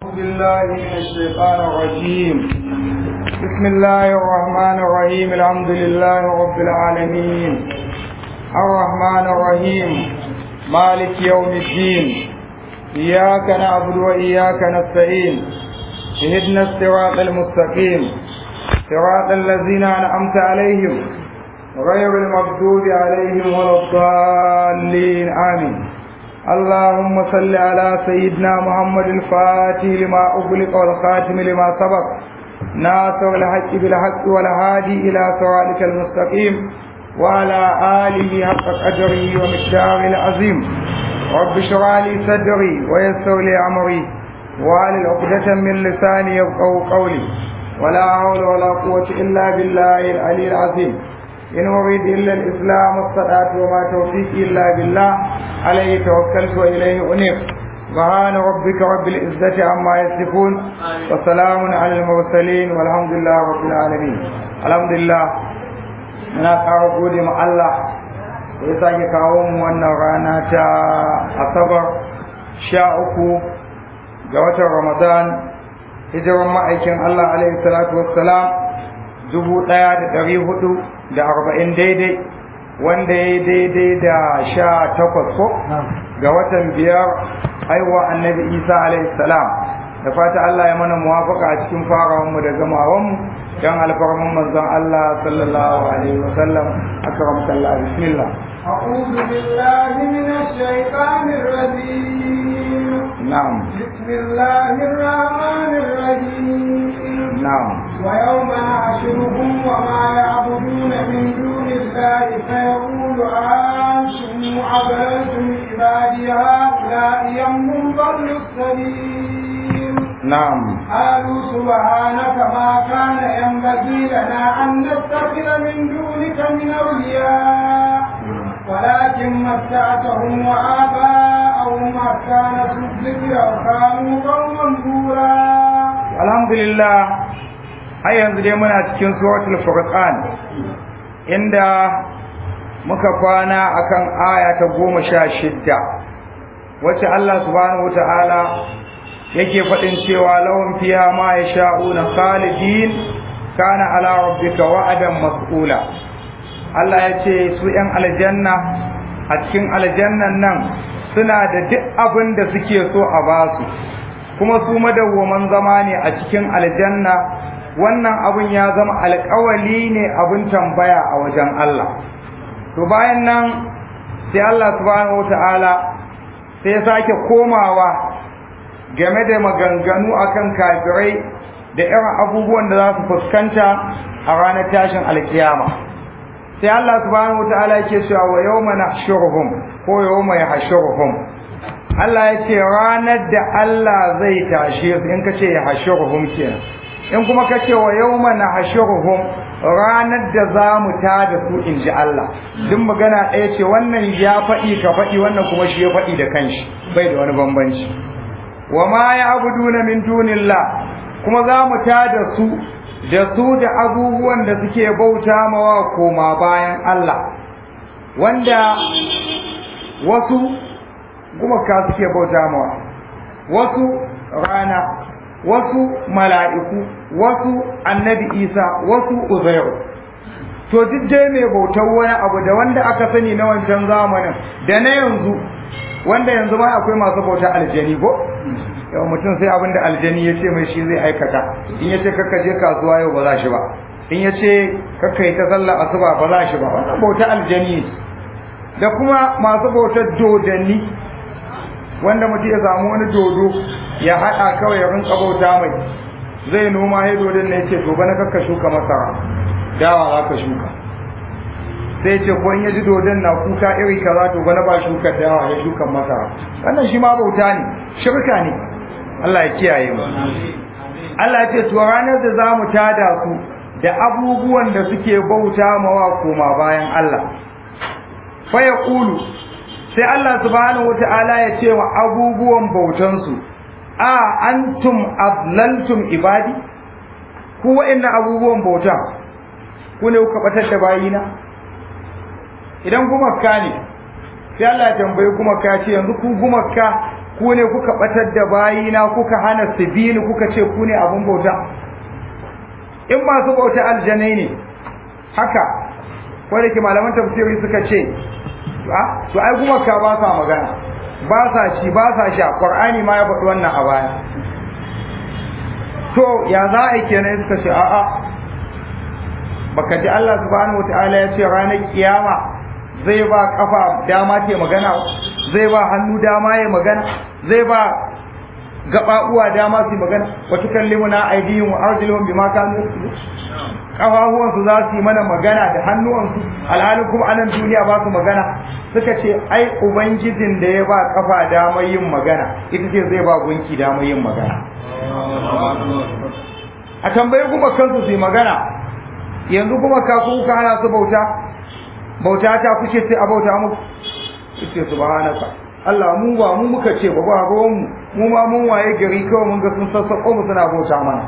أعوذ بالله من الشيطان الرجيم بسم الله الرحمن الرحيم الحمد لله رب العالمين الرحمن الرحيم مالك يوم الدين إياك نعبد وإياك نستعين اهدنا الصراط المستقيم صراط الذين أنعمت عليهم غير المغضوب عليهم ولا الضالين آمين اللهم صل على سيدنا محمد الفاتح لما أغلق والخاتم لما سبق ناصر الحق بالحق والهادي إلى صراطك المستقيم وعلى آله حق قدره ومقداره العظيم رب اشرح لي صدري ويسر لي أمري وعلى عقدة من لساني يفقهوا قولي ولا حول ولا قوة إلا بالله العلي العظيم إن أريد إلا الإسلام والصلاة وما توفيقي إلا بالله عليه توكلت وإليه أنيب سبحان ربك رب العزة عما يصفون وسلام على المرسلين والحمد لله رب العالمين الحمد لله muna ƙara gode ma Allah da ya sake kawo mu wannan rana ta asabar sha uku ga watan ramadan hijiran ma'aikin Allah alaihi salatu wassalam dubu ɗaya da ɗari hudu da arba'in daidai wanda ya yi daidai da sha takwas ko ga watan biyar haihuwa annabi isa alaihi salam da fata Allah ya mana muwafaka a cikin farawanmu da gamawanmu don alfarman manzon Allah sallallahu alaihi wasallam akram sallallahu bismillah أعوذ بالله من الشيطان الرجيم na'am بسم الله الرحمن الرحيم na'am ويوم نحشرهم وما يعبدون من دون الله فيقول أنتم أضللتم عبادي هؤلاء أم ضلوا السبيل na'am قالوا سبحانك ما كان ينبغي لنا أن نتخذ من دونك من أولياء ولكن متعتهم وآباءهم حتى نسوا الذكر وكانوا قوما بورا alhamdulillah har yanzu dai muna cikin suratul furqan inda muka kwana akan aya ta goma sha shidda wacce Allah subhanahu wata'ala yake faɗin cewa lahum fiha ma yasha'una khalidin kana ala rabbika wa'adan mas'ula Allah ya ce su ‘yan aljanna a cikin aljannan nan suna da duk abin da suke so a basu kuma su madawwaman zama ne a cikin aljanna wannan abin ya zama alkawali ne abin tambaya a wajen Allah to bayan nan sai Allah subhanahu wata'ala sai ya sake komawa game da maganganu akan kafirai da irin abubuwan da za su fuskanta a ranar tashin alkiyama sai Allah subhanahu wataala yake cewa wa yawma nahshuruhum ko yawma yahshuruhum Allah ya ce ranar da Allah zai tashe su in kace yahshuruhum kenan in kuma kace wa yawma nahshuruhum ranar da za mu tada su in ji Allah duk magana ɗaya ce wannan ya faɗi ka faɗi wannan kuma shi ya faɗi da kanshi bai da wani bambanci wa ma ya'buduna min dunillah kuma za mu tada su da su da abubuwan da suke bauta mawa koma bayan Allah wanda wasu gumaka suke bauta mawa wasu rana wasu mala'iku wasu annabi isa wasu uzairu to duk dai mai bautar wani abu da wanda aka sani na wancan zamanin da na yanzu wanda yanzu ma akwai masu bautar aljani ko yau mutum sai abinda aljani ya ce mai shi zai aikata in ya ce kakka je kasuwa yau ba za shi ba in ya ce kakka yi ta sallar asuba ba za shi ba wannan bauta aljani da kuma masu bautar dodanni wanda mutum ya samu wani dodo ya haɗa kawai ya rinka bauta mai zai noma ya dodon ne ya ce to bana kakka shuka masara dawa za ka shuka sai ce ko in ya ji dodon na kuka iri kaza to bana ba shuka dawa ya shuka masara wannan shi ma bauta ne shirka ne Allah ya kiyaye mu Allah ya ce to ranar da za mu tada su da abubuwan da suke bauta mawa koma bayan Allah fa yaqulu sai Allah subhanahu wata'ala ya ce wa abubuwan bautan su a antum adlaltum ibadi ku wa'annan abubuwan bauta ku ne kuka batar da bayina idan gumaka ne sai Allah ya tambayi gumaka ya ce yanzu ku gumaka ku ne kuka batar da bayina kuka hana su bi ni kuka ce ku ne abun bauta in masu bauta aljanai ne haka ko da ke malaman tafsiri suka ce to ai kuma ka ba sa magana ba sa ci ba sa sha qur'ani ma ya faɗi wannan a baya to ya za a yi kenan suka ce a'a baka ji Allah subhanahu wataala ya ce ranar kiyama zai ba kafa dama ce magana zai ba hannu dama ya magana zai ba gaba uwa dama su magana wa tukallimuna aydihim wa arjuluhum bima kanu kafafuwan su za su yi mana magana da hannuwansu alhalin kuma anan duniya ba su magana suka ce ai ubangijin da ya ba kafa damar yin magana ita ce zai ba gunki damar yin magana a tambayi kuma kansu su yi magana yanzu kuma ka kuka hana su bauta bauta ta kuce sai a bauta muku ce subhanaka Allah mu ba mu muka ce ba ba ruwan mu mu ma mun waye gari kawai mun ga sun sassako mu suna bauta mana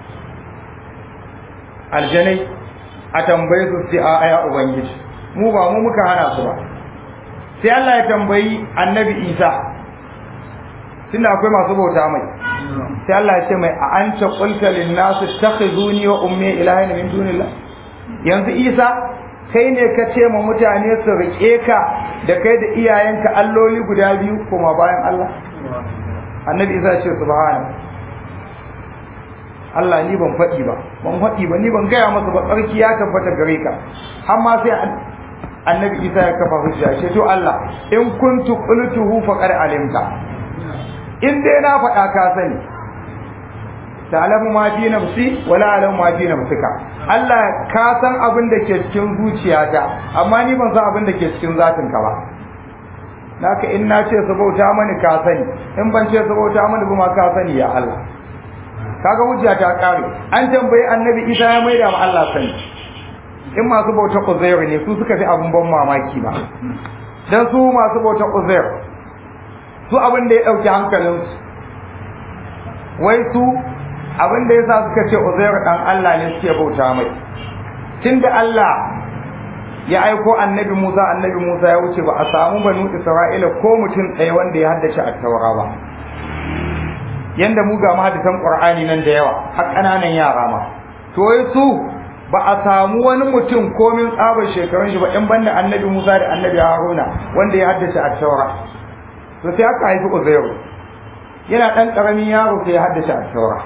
aljanai a tambaye su ce a aya ubangiji mu ba mu muka hana su ba sai Allah ya tambayi annabi Isa tunda akwai masu bauta mai sai Allah ya ce mai a anta qulta lin nas takhizuni wa ummi ilahin min dunillah yanzu Isa kai ne ka ce ma mutane su rike ka da kai da iyayenka alloli guda biyu kuma bayan Allah annabi Isa ya ce subhana Allah ni ban faɗi ba ban faɗi ba ni ban gaya masa ba tsarki ya tabbata gare ka har ma sai annabi Isa ya kafa hujja ce to Allah in kuntu qultuhu faqad alimta in dai na faɗa ka sani ta'lamu ma fi nafsi wa la a'lamu ma fi nafsika Allah ka san abin da ke cikin zuciyata amma ni ban san abin da ke cikin zatin ka ba naka in na ce sabauta mani ka sani in ban ce sabauta mani ba ma ka sani ya Allah kaga hujja ta kare an tambayi annabi Isa ya maida ma Allah sani in masu bauta Uzair ne su suka fi abun ban mamaki ba dan su masu bauta Uzair su abin da ya dauki hankalinsu wai su abin da yasa suka ce Uzair dan Allah ne suke bauta mai tunda Allah ya aiko annabi Musa annabi Musa ya wuce ba a samu banu Isra'ila ko mutum ɗaya wanda ya haddace a taura ba yanda mu ga mahaddisan Qur'ani nan da yawa har ƙananan yara ma to wai su ba a samu wani mutum komin tsabar shekarun shi ba in banda annabi Musa da annabi Haruna wanda ya haddace a taura to sai aka haifi Uzairu yana ɗan ƙaramin yaro sai ya haddace a taura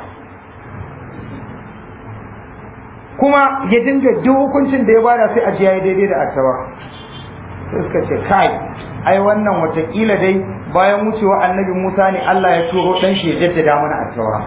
kuma ya dinga duk hukuncin da ya bada sai a ji yayi daidai da attawa sai suka ce kai ai wannan watakila dai bayan wucewa annabi Musa ne Allah ya turo dan shi ya jaddada mana attawa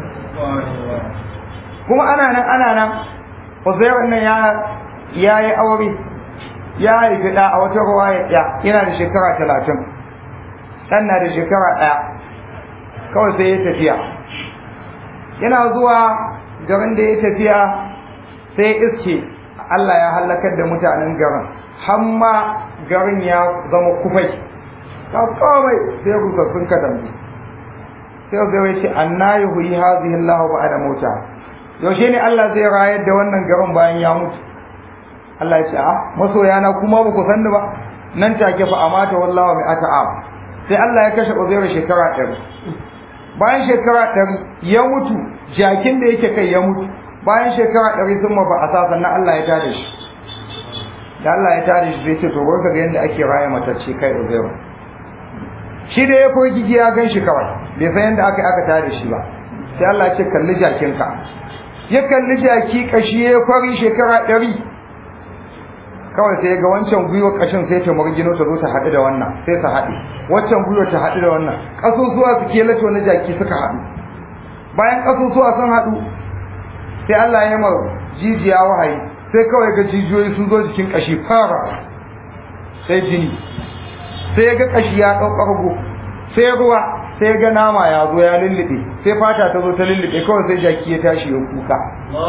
kuma ana nan ana nan Uzair nan ya ya yi aure ya haifi da a wata ruwa ya yana da shekara talatin ɗan na da shekara ɗaya kawai sai ya tafiya yana zuwa garin da ya tafiya sai iske Allah ya halakar da mutanen garin hamma garin ya zama kufai ka komai sai rusassun katambi sai zai ce anna yuhyi hadhihi Allah ba'da mauta yaushe ne Allah zai rayar da wannan garin bayan ya mutu Allah ya ce a masoya na kuma ba ku san ni ba nan take fa amata wallahu mai ata'am sai Allah ya kashe Uzair shekara 100 bayan shekara 100 ya mutu jakin da yake kai ya mutu bayan shekara ɗari sun ba a sa sannan Allah ya tada shi da Allah ya tada shi zai ce to ga yadda ake raya matacce kai uzairu shi da ya koyi gigi ya gan shi kawai bai san yadda aka aka tada shi ba sai Allah ya ce kalli jakinka ya kalli jaki kashi ya kwari shekara ɗari kawai sai ga wancan gwiwa kashin sai ta murgino ta zo ta haɗu da wannan sai ta haɗe waccan gwiwa ta haɗu da wannan ƙasusuwa su kelace wani jaki suka haɗu bayan ƙasusuwa sun haɗu sai Allah ya ma jijiya wahayi sai kawai ga jijiyoyi sun zo jikin kashi fara sai jini sai ga kashi ya ɗaukargo sai ruwa sai ga nama ya zo ya lullube sai fata ta zo ta lullube kawai sai jaki ya tashi ya kuka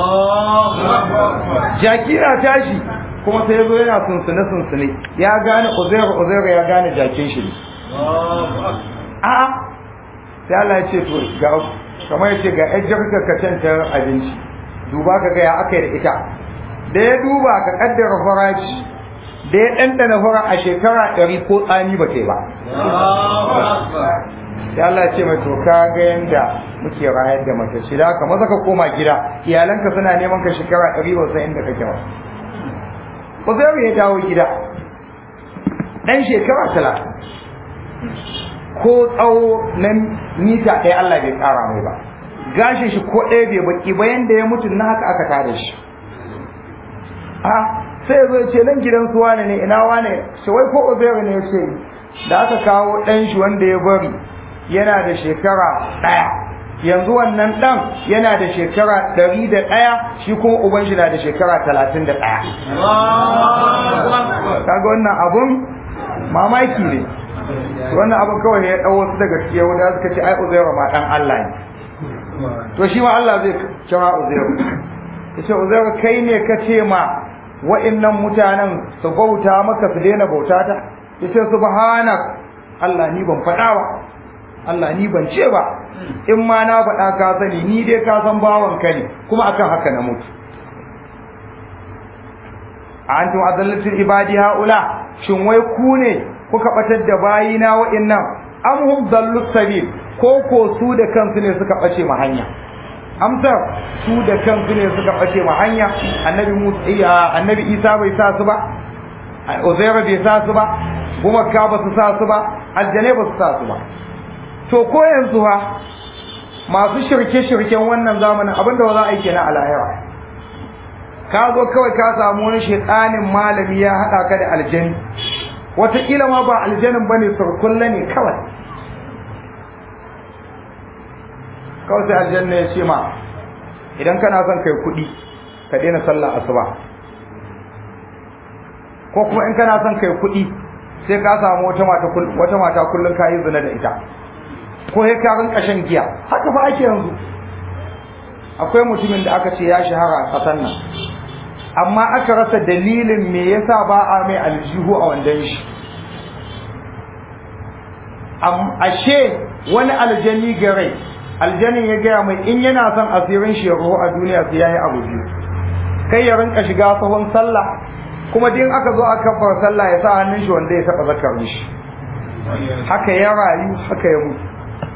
jaki na tashi kuma sai zo yana sunsune sunsune ya gane uzairu uzairu ya gane jakin shi a'a sai Allah ya ce to ga kamar ya ce ga ƴan jarkar ka ta abinci duba ka ga ya aka da ita da ya duba ka kaddara farashi da ya ɗanɗana fara a shekara ɗari ko tsani ba ke ba sai Allah ya ce mai to ka ga yanda muke rayar da mace shi da haka maza ka koma gida iyalanka suna neman ka shekara ɗari ba san inda kake ba Uzairu ya dawo gida ɗan shekara talatin ko tsawo na mita ɗaya Allah bai ƙara mai ba gashin shi ko ɗaya bai baki ba yanda ya mutu na haka aka tare shi a sai zai ce nan gidan su wane ne ina wane shi wai ko Uzairu ne ya ce da aka kawo ɗan shi wanda ya bari yana da shekara ɗaya yanzu wannan ɗan yana da shekara ɗari da ɗaya shi kuma uban shi na da shekara talatin da ɗaya kaga wannan abun mamaki ne wannan abun kawai ya ɗau wasu daga cikin yahuda suka ce ai uzairu ma ɗan Allah ne to shi ma Allah zai kira uzairu ya ce uzairu kai ne ka ce ma wa'innan mutanen su bauta maka su daina bauta ta ya ce subhanak Allah ni ban faɗa ba Allah ni ban ce ba in ma na faɗa ka sani ni dai ka san bawan ka ne kuma akan haka na mutu antum adallatul ibadi haula shin wai ku ne kuka batar da bayina wa'annan am hum dallus sabil ko ko su da kansu ne suka bace ma hanya amsar su da kansu ne suka bace ma hanya annabi Musa annabi Isa bai sa su ba Uzair bai sa su ba gumaka ba su sa su ba aljane ba su sa su ba to ko yanzu ha masu shirke-shirken wannan zamanin abinda ba za a yi kenan a lahira ka zo kawai ka samu wani shekanin malami ya haɗa ka da aljani wataƙila ma ba aljanin ba ne surkulla ne kawai kawai sai aljanna ya ce ma idan kana son kai kuɗi ka daina sallah asuba ko kuma in kana son kai kuɗi sai ka samu wata mata kullum ka yi zina da ita ko ya karin kashin giya haka fa ake yanzu akwai mutumin da aka ce ya shahara a ƙasar nan amma aka rasa dalilin me yasa ba a mai aljihu a wandan shi ashe wani aljani garai aljanin ya gaya mai in yana son asirin shi ya a duniya sai ya yi abu biyu kai ya rinka shiga sahun sallah kuma din aka zo aka bar sallah ya sa hannun shi wanda ya taɓa zakar shi haka ya rayu haka ya mutu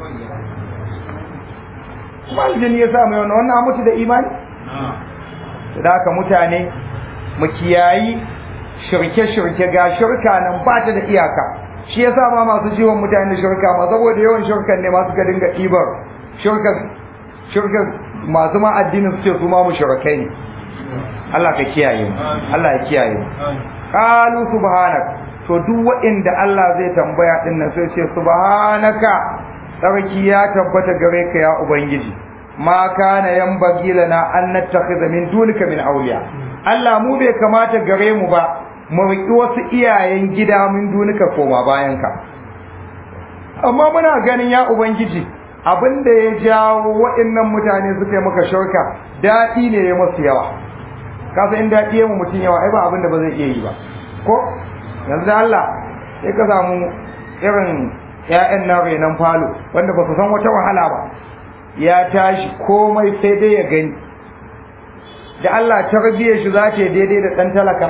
kuma aljini ya sa mai wannan wannan mutu da imani da haka mutane mu kiyayi shirke-shirke ga shirka nan ba ta da iyaka shi ya sa ma masu jiwon mutane shirka ma saboda yawan shirkan ne masu ka dinga ɗibar shirkan shirkan masu ma addinin su ce su ma mu shirkai ne Allah ka kiyaye mu Allah ya kiyaye mu qalu subhanak to duk waɗanda Allah zai tambaya din nan sai ce subhanaka tsarki ya tabbata gare ka ya ubangiji ma kana yanbaghi lana an nattakhidha min dunika min awliya Allah mu bai kamata gare mu ba mu riki wasu iyayen gida min dunika koma bayan ka amma muna ganin ya ubangiji abinda ya jawo waɗannan mutane suka yi maka shirka daɗi ne ya masu yawa kasa in daɗi ya mu mutum yawa ai ba abinda ba zai iya yi ba ko yanzu da Allah sai ka samu irin ‘ya'yan na renon falo wanda ba su san wata wahala ba ya tashi komai sai dai ya gani da Allah tarbiyyar shi za ta daidai da ɗan talaka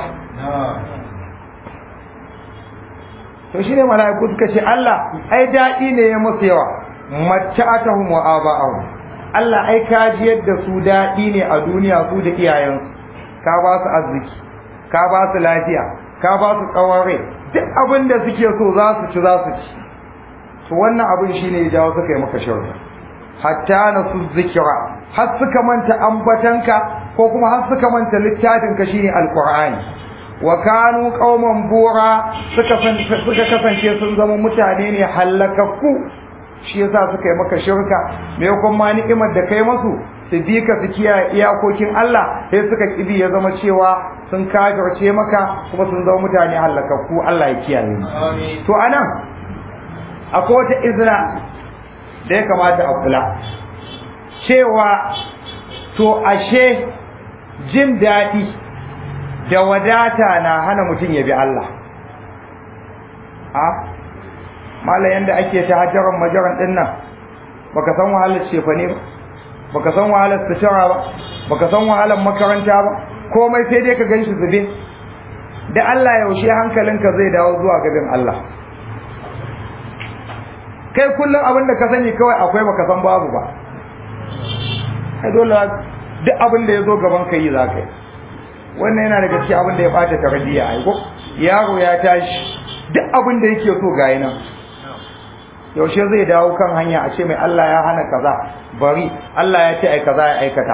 to shi ne mala'iku suka ce Allah ai daɗi ne ya musu yawa matta'atahum wa aba'ahum Allah ai ka ji yadda su daɗi ne a duniya su da iyayensu ka ba su arziki ka ba su lafiya ka ba su tsawon rai duk abin da suke so za su ci za su ci to wannan abin shine ya jawo suka yi maka shirka hatta na su zikira har suka manta ambatanka ko kuma har suka manta littafinka shine alqur'ani wa kanu qauman bura suka suka kasance sun zama mutane ne halakakku shi yasa suka yi maka shirka me kuma ni'imar da kai masu su bi ka su kiyaye iyakokin Allah sai suka kibi ya zama cewa sun kafirce maka kuma sun zama mutane halakakku Allah ya kiyaye mu to anan akwai wata izina da ya kamata a kula cewa to ashe jin daɗi da wadata na hana mutum ya bi Allah a mala yanda ake ta hajjaran majaran ɗin nan baka san wahalar cefa ne ba baka san wahalar sutura ba baka san wahalar makaranta ba komai sai dai ka gan shi zube da Allah yaushe hankalinka zai dawo zuwa gaban Allah kai kullum abin da ka sani kawai akwai baka san babu ba ai dole duk abin da ya zo gaban ka yi za ka yi wannan yana daga cikin abin da ya bata tarbiyya ai ko yaro ya tashi duk abin da yake so ga nan yaushe zai dawo kan hanya a ce mai Allah ya hana kaza bari Allah ya ce ai kaza ya aikata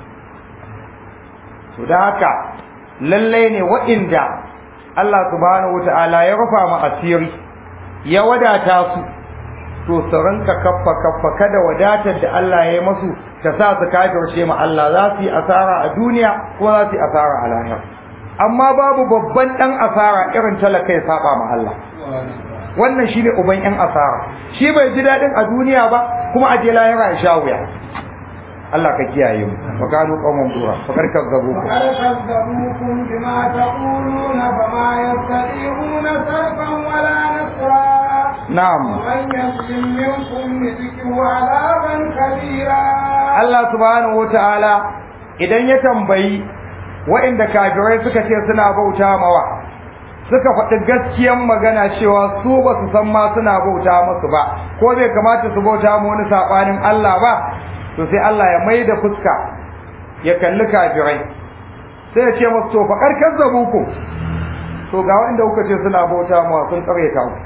to da haka lalle ne wa'inda Allah subhanahu wataala ya rufa mu asiri ya wadata su to su rinka kaffa kaffa kada wadatar da Allah ya yi masu ta sa su kafirce ma Allah za su yi asara a duniya ko za su yi asara a lahira amma babu babban dan asara irin talaka ya saba ma Allah wannan shine uban yan asara shi bai ji dadin a duniya ba kuma a je lahira ya sha wuya Allah ka kiyaye mu wa kanu qawman dura fa karka gabu ku كذبوكم بما تقولون فما يستطيعون صرفا ولا نصرا na'am ومن يظلم منكم نذقه عذابا كبيرا Allah subhanahu wataala idan ya tambayi waɗanda kafirai suka ce suna bauta mawa suka faɗi gaskiyan magana cewa su ba su san ma suna bauta musu ba ko bai kamata su bauta mu wani saɓanin Allah ba to sai Allah ya mai da fuska ya kalli kafirai sai ya ce musu to fa karkar zabuku to ga waɗanda kuka ce suna bauta mawa sun ƙaryata ku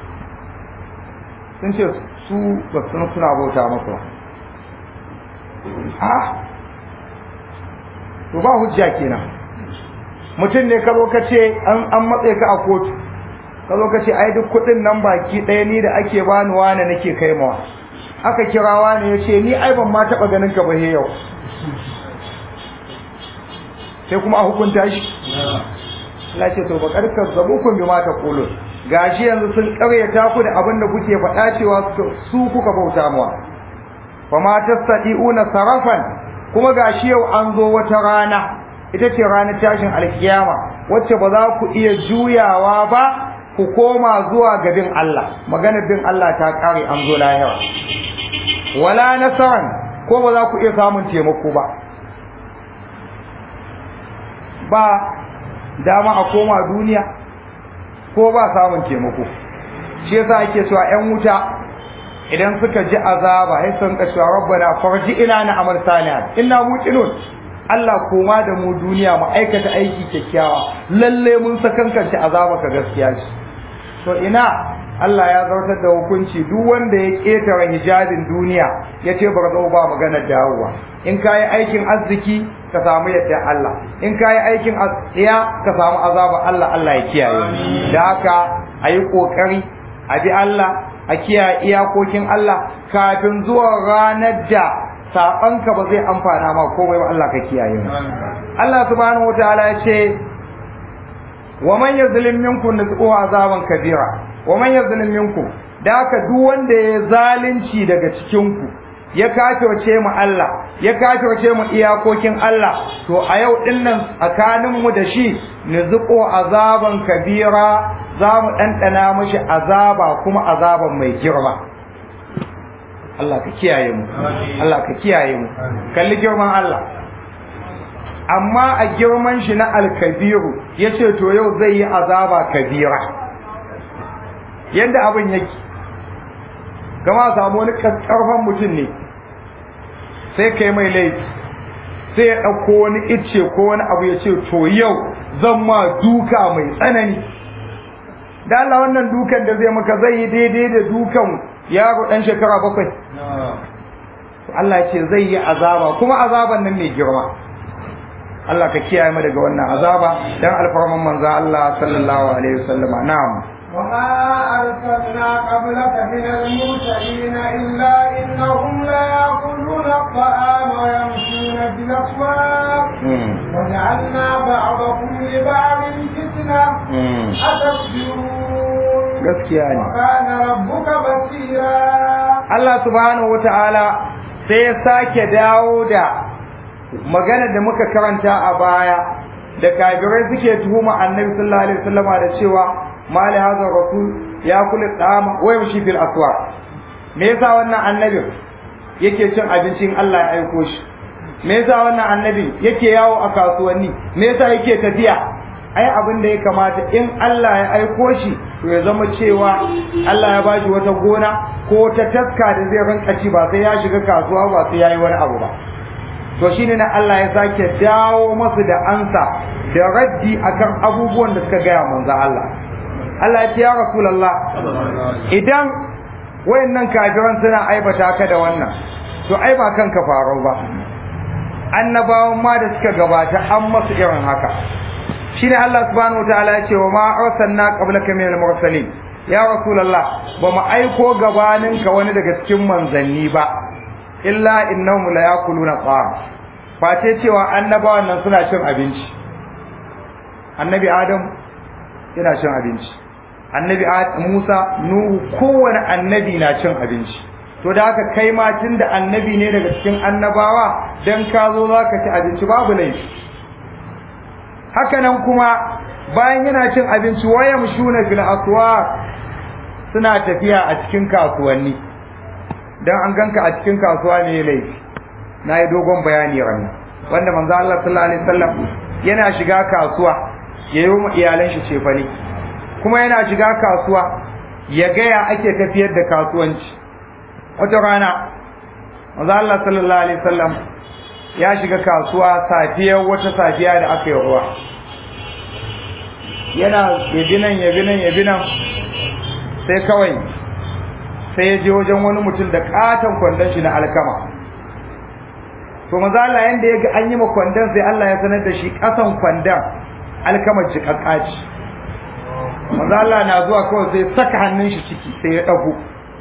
sun ce su ba su san suna bauta musu ba ha to ba hujja kenan mutum ne ka zo ka ce an an matse ka a kotu ka zo ka ce ai duk kuɗin nan baki ɗaya ni da ake bani wane nake kai mawa aka kira wane ya ce ni ai ban ma taɓa ganin ka ba he yau sai kuma a hukunta shi Allah ce to ba karkar zabukun bi ma ta qulun gashi yanzu sun ƙaryata ku da abin da kuke faɗa cewa su kuka bauta mawa fama tastati'una sarafan kuma gashi yau an zo wata rana ita ce ranar tashin alkiyama wacce ba za ku iya juyawa ba ku koma zuwa ga bin Allah maganar bin Allah ta kare an zo lahira wala nasaran ko ba za ku iya samun taimako ba ba dama a koma duniya ko ba samun taimako shi yasa ake cewa 'yan wuta idan suka ji azaba sai sun ka cewa rabbana farji ila na amal salihan inna muqinun Allah koma da mu duniya mu aikata aiki kyakkyawa lalle mun sakankance azaba ka gaskiya ce to ina Allah ya zartar da hukunci duk wanda ya ketare hijabin duniya ya ce bar zo ba maganar dawowa in kayi aikin arziki ka samu yadda Allah in kayi aikin asiya ka samu azaba Allah Allah ya kiyaye da haka ayi kokari a bi Allah a kiyaye iyakokin Allah kafin zuwa ranar da saɓanka ba zai amfana ma komai ba Allah ka kiyaye mu Allah subhanahu wataala ya ce wa man yazlim minkum nuzuhu azaban kabira wa man yazlim minkum da haka duk wanda ya zalunci daga cikin ku ya kafirce mu Allah ya kafirce mu iyakokin Allah to a yau dinnan tsakanin mu da shi nuzuqu azaban kabira za mu ɗanɗana mashi azaba kuma azaban mai girma Allah ka kiyaye mu Allah ka kiyaye mu kalli girman Allah amma a girman shi na alkabiru ya ce to yau zai yi azaba kabira yadda abin yake kama samu wani ƙarfan mutum ne sai kai mai laifi sai ya ɗauko wani icce ko wani abu ya ce to yau zan ma duka mai tsanani da Allah wannan dukan da zai maka zai yi daidai da dukan yaro ɗan shekara bakwai Allah ya ce zai yi azaba kuma azaban nan mai girma Allah ka kiyaye mu daga wannan azaba dan alfarman manzo Allah sallallahu alaihi wasallam na'am وما أرسلنا قبلك من المرسلين إلا إنهم ليأكلون الطعام ويمشون في الأسواق وجعلنا بعضكم لبعض فتنة أتصبرون gaskiya ne وكان ربك بصيرا Allah subhanahu wataala sai ya sake dawo da magana da muka karanta a baya da kafirai suke tuhuma annabi sallallahu alaihi wasallama da cewa mali hadha rasul ya kula dama wa yamshi fil aswaq me yasa wannan annabin yake cin abincin Allah ya aiko shi me yasa wannan annabi yake yawo a kasuwanni me yasa yake tafiya ai abin da ya kamata in Allah ya aiko shi to ya zama cewa Allah ya bashi wata gona ko ta taska da zai rinka ci ba sai ya shiga kasuwa ba sai ya yi wani abu ba to shine na Allah ya sake dawo masu da ansa da raddi akan abubuwan da suka gaya manzo Allah Allah ya ce ya Rasulullah idan wayannan kafiran suna aibata ka da wannan to ai ba kanka farau ba annabawan ma da suka gabata an masu irin haka shine Allah subhanahu wataala ya ce wa ma arsalna qablaka minal mursalin ya rasulullah ba mu aiko gabaninka wani daga cikin manzanni ba illa innahum la yakuluna ta'am face cewa annabawan nan suna cin abinci annabi adam yana cin abinci annabi Musa Nuhu kowane annabi na cin abinci to da haka kai ma tunda annabi ne daga cikin annabawa dan ka zo zaka ci abinci babu laifi haka nan kuma bayan yana cin abinci waya mushuna fil aswaq suna tafiya a cikin kasuwanni dan an ganka a cikin kasuwa ne laifi nayi dogon bayani ran wanda manzo Allah sallallahu alaihi wasallam yana shiga kasuwa yayi wa iyalan shi cefane kuma yana shiga kasuwa ya gaya ake tafiyar da kasuwanci wata rana manzo Allah sallallahu alaihi wasallam ya shiga kasuwa safiyar wata safiya da aka yi ruwa yana yabinan yabinan yabinan sai kawai sai ya je wajen wani mutum da katon kwandon shi na alkama to manzo Allah yanda ya ga an yi ma kwandon sai Allah ya sanar da shi kasan kwandon alkamar jikakkaci manzo Allah na zuwa kawai sai saka hannun shi ciki sai ya dago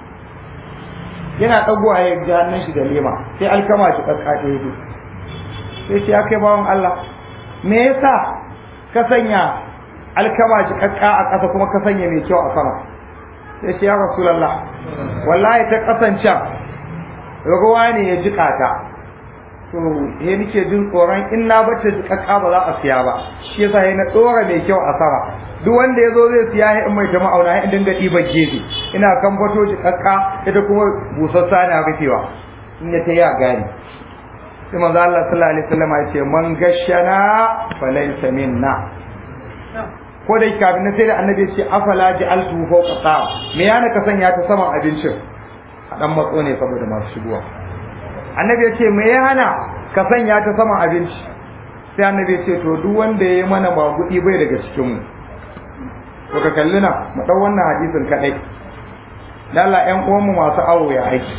yana dagowa ya ji hannun shi da lema sai alkama shi kakkace yake sai ce ya kai bawan Allah me yasa ka sanya alkama shi kakka a ƙasa kuma ka sanya mai kyau a sama sai ce ya rasulullah wallahi ta kasancan ruwa ne ya jika ta to he nake jin tsoron in na bace jikakka ba za a siya ba shi yasa he na dora mai kyau a sama duk wanda ya zo zai siya in mai ta ma'auna in dinga ɗiban gefe ina kan bato jikakka ita kuma busassa na rufewa in ya ta ya gani sai manzo Allah sallallahu alaihi wasallam ya ce man gashana falaysa minna ko da kafin na sai da annabi ya ce afala ja'altu fawqa ta'am me yana ka sanya ta saman abincin a dan matso ne saboda masu shigowa annabi ya ce me ya hana ka sanya ta saman abinci sai annabi ya ce to duk wanda ya yi mana magudi bai daga cikin mu to ka kalli na mu dau wannan hadisin kadai lalla ƴan uwanmu masu awo ya aiki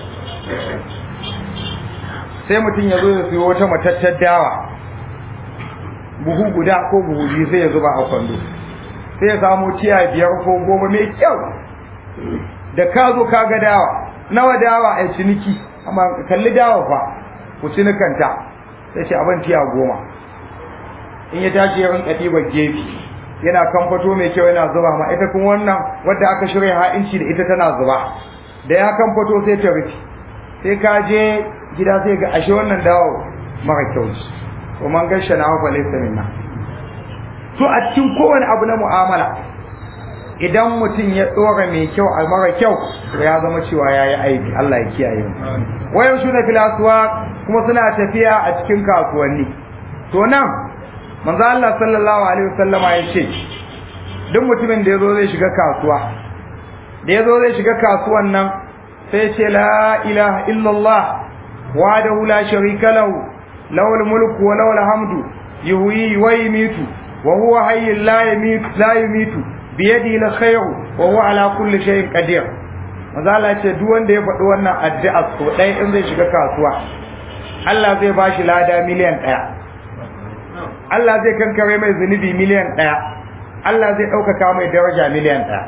sai mutum ya zo ya siyo wata matattar dawa buhu guda ko buhu biyu sai ya zuba a kwando sai ya samu tiya biyar ko goma mai kyau da ka zo ka ga dawa nawa dawa a ciniki amma kalli dawa fa ku cinikanta sai ce abin tiya goma in ya tashi ya rinka ɗiban gefe yana kamfato mai kyau yana zuba ma ita kuma wannan wadda aka shirya ha'inci da ita tana zuba da ya kamfato sai ta rufe sai ka je gida sai ga ashe wannan dawo mara kyau ce to man gasha na fa laysa minna to a cikin kowane abu na mu'amala idan mutum ya tsora mai kyau a mara kyau to ya zama cewa yayi aiki Allah ya kiyaye mu wayan shuna fil aswaq kuma suna tafiya a cikin kasuwanni to nan manzo Allah sallallahu alaihi wasallama ya ce duk mutumin da yazo zai shiga kasuwa da yazo zai shiga kasuwan nan sai ce la ilaha illallah wahdahu la sharika lahu lahul mulku wa lahul hamdu yuhyi wa yumiitu wa huwa hayyul la yumiitu la yumiitu bi yadihi alkhayru wa huwa ala kulli shay'in qadir manzo Allah ya ce duk wanda ya faɗi wannan addu'a so ɗaya in zai shiga kasuwa Allah zai bashi lada miliyan ɗaya Allah zai kankare mai zunubi miliyan ɗaya Allah zai ɗaukaka mai daraja miliyan ɗaya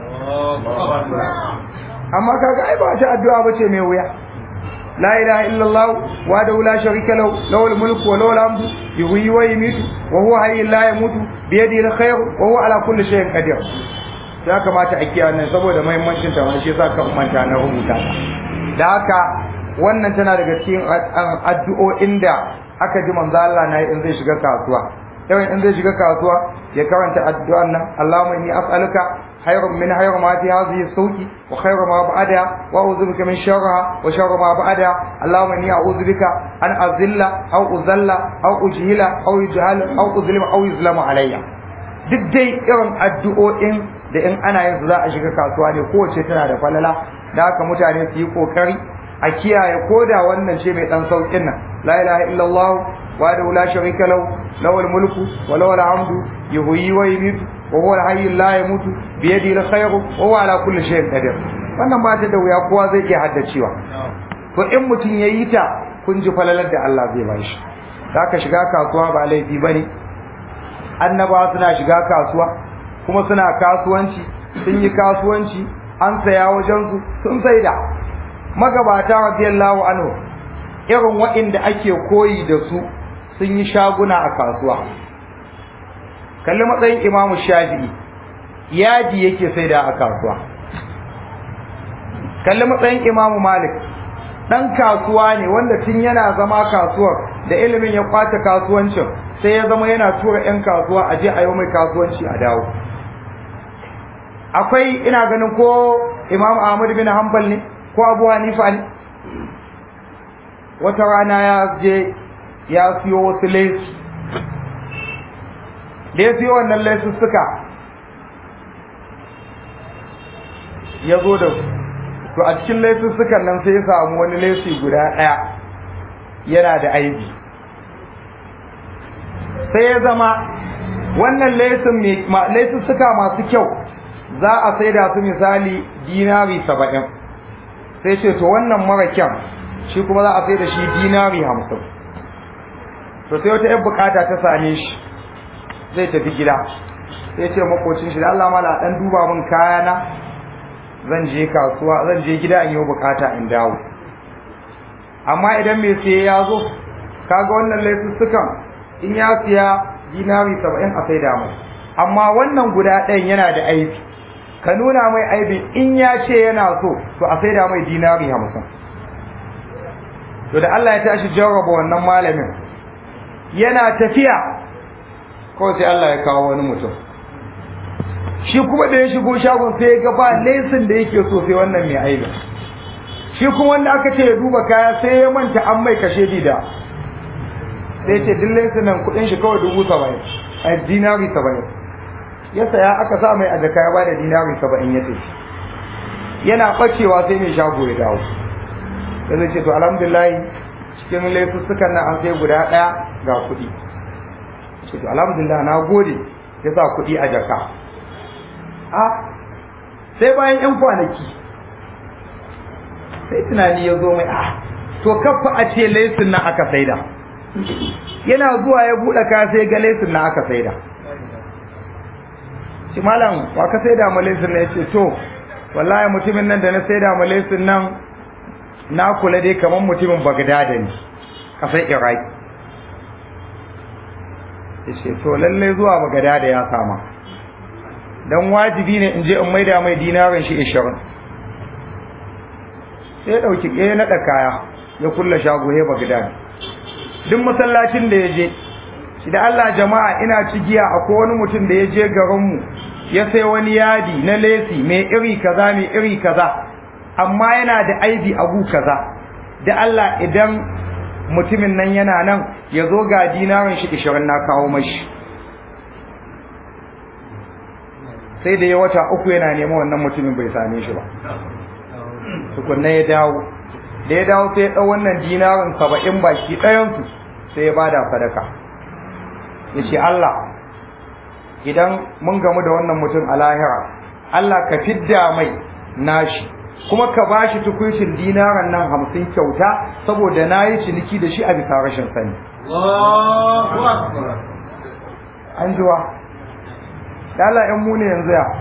amma kaga ai ba ta addu'a bace mai wuya la ilaha illallah wa da la sharika lahu lahul mulku wa lahul hamdu yuhyi wa yumiitu wa huwa hayyul la yamutu bi yadihi alkhayr wa huwa ala kulli shay'in qadir ya kamata a kiyaye nan saboda muhimmancin ta shi yasa ka manta na rubuta ta da haka wannan tana daga cikin addu'o'in da aka ji manzo Allah na in zai shiga kasuwa yawan in zai shiga kasuwa ya karanta addu'an nan Allahumma inni as'aluka khayrun min khayri ma fi hadhihi suqi wa khayru ma ba'daha wa a'udhu bika min sharriha wa sharri ma ba'daha Allahumma inni a'udhu bika an azilla aw uzalla aw ujhila aw yujhala aw uzlima aw yuzlama alayya duk dai irin addu'o'in da in ana yin su za a shiga kasuwa ne kowace tana da falala da haka mutane su yi kokari a kiyaye koda wannan ce mai dan saukin nan la ilaha illallah wa da la sharika lahu lawal mulku wa lawal hamdu yuhyi wa yumiitu wa huwa al-hayy la yamutu bi yadihi al-khayru wa huwa ala kulli shay'in qadir wannan ba ta da wuya kowa zai iya haddacewa to in mutum yayi ta kun ji falalar da Allah zai ba shi zaka shiga kasuwa ba laifi bane annabawa suna shiga kasuwa kuma suna kasuwanci sun yi kasuwanci an saya wajensu sun saida magabata radiyallahu anhu irin waɗanda ake koyi da su sun yi shaguna a kasuwa kalli matsayin imamu shafi'i yaji yake saida a kasuwa kalli matsayin imamu malik dan kasuwa ne wanda tun yana zama kasuwar da ilimin ya kwace kasuwancin sai ya zama yana tura 'yan kasuwa a je a yi mai kasuwanci a dawo akwai ina ganin ko imam ahmad bin hanbal ne ko abu hanifa ne wata rana ya je ya siyo wasu laifi da ya siyo wannan laisussuka ya zo da su to a cikin laisussukan nan sai ya samu wani laifi guda ɗaya yana da aibi sai ya zama wannan laisussuka masu kyau za a saida su misali dinari saba'in sai ce to wannan mara kyan shi kuma za a saida shi dinari hamsin to sai wata yan bukata ta same shi zai tafi gida sai ce makocin shi da Allah mala dan duba min kayana zan je kasuwa zan je gida in yi bukata in dawo amma idan mai siye ya zo kaga wannan laisussukan in ya siya dinari saba'in a saida mai amma wannan guda ɗayan yana da aibi ka nuna mai aibi in ya ce yana so to a saida mai dinari hamsin to da Allah ya tashi jarraba wannan malamin yana tafiya kawai sai Allah ya kawo wani mutum shi kuma da ya shigo shagon sai ya ga ba lesin da yake so sai wannan mai aibi shi kuma wanda aka ce ya duba kaya sai ya manta an mai kashe dida sai ce duk lesin nan kudin shi kawai dubu saba'in a dinari saba'in ya saya aka sa mai a jaka ya bada dinari saba'in ya ce yana bacewa sai mai shago ya dawo da zai ce to alhamdulillah cikin laifussukan nan an sai guda ɗaya ga kuɗi ce to alhamdulillah na gode ya sa kuɗi a jaka a sai bayan yan kwanaki sai tunani ya zo mai a to kafa a ce laisin nan aka saida yana zuwa ya buɗe kaya sai ga laisin nan aka saida shi malam wa ka saida ma laisin nan ya ce to wallahi mutumin nan da na saida ma laisin nan na kula dai kamar mutumin bagdada ne kasar iraki ya ce to lallai zuwa bagdada ya sama don wajibi ne in je in maida mai dinarin shi ishirin sai ya ɗauki ɗaya naɗa kaya ya kulla shago ya bagdada duk masallacin da ya je shi da Allah jama'a ina cigiya akwai wani mutum da ya je garinmu ya sai wani yadi na lesi mai iri kaza mai iri kaza amma yana da aibi abu kaza da Allah idan mutumin nan yana nan ya zo ga dinarin shi ishirin na kawo mashi sai da ya wata uku yana neman wannan mutumin bai same shi ba tukunna ya dawo da ya dawo sai ya ɗau wannan dinarin saba'in baki ɗayansu sai ya bada sadaka ya ce Allah idan mun gamu da wannan mutum a lahira Allah ka fidda mai nashi kuma ka ba shi tukuncin dinaran nan hamsin kyauta saboda na yi ciniki da shi a bisa rashin sani an jiwa Allah ‘yan mu ne yanzu ya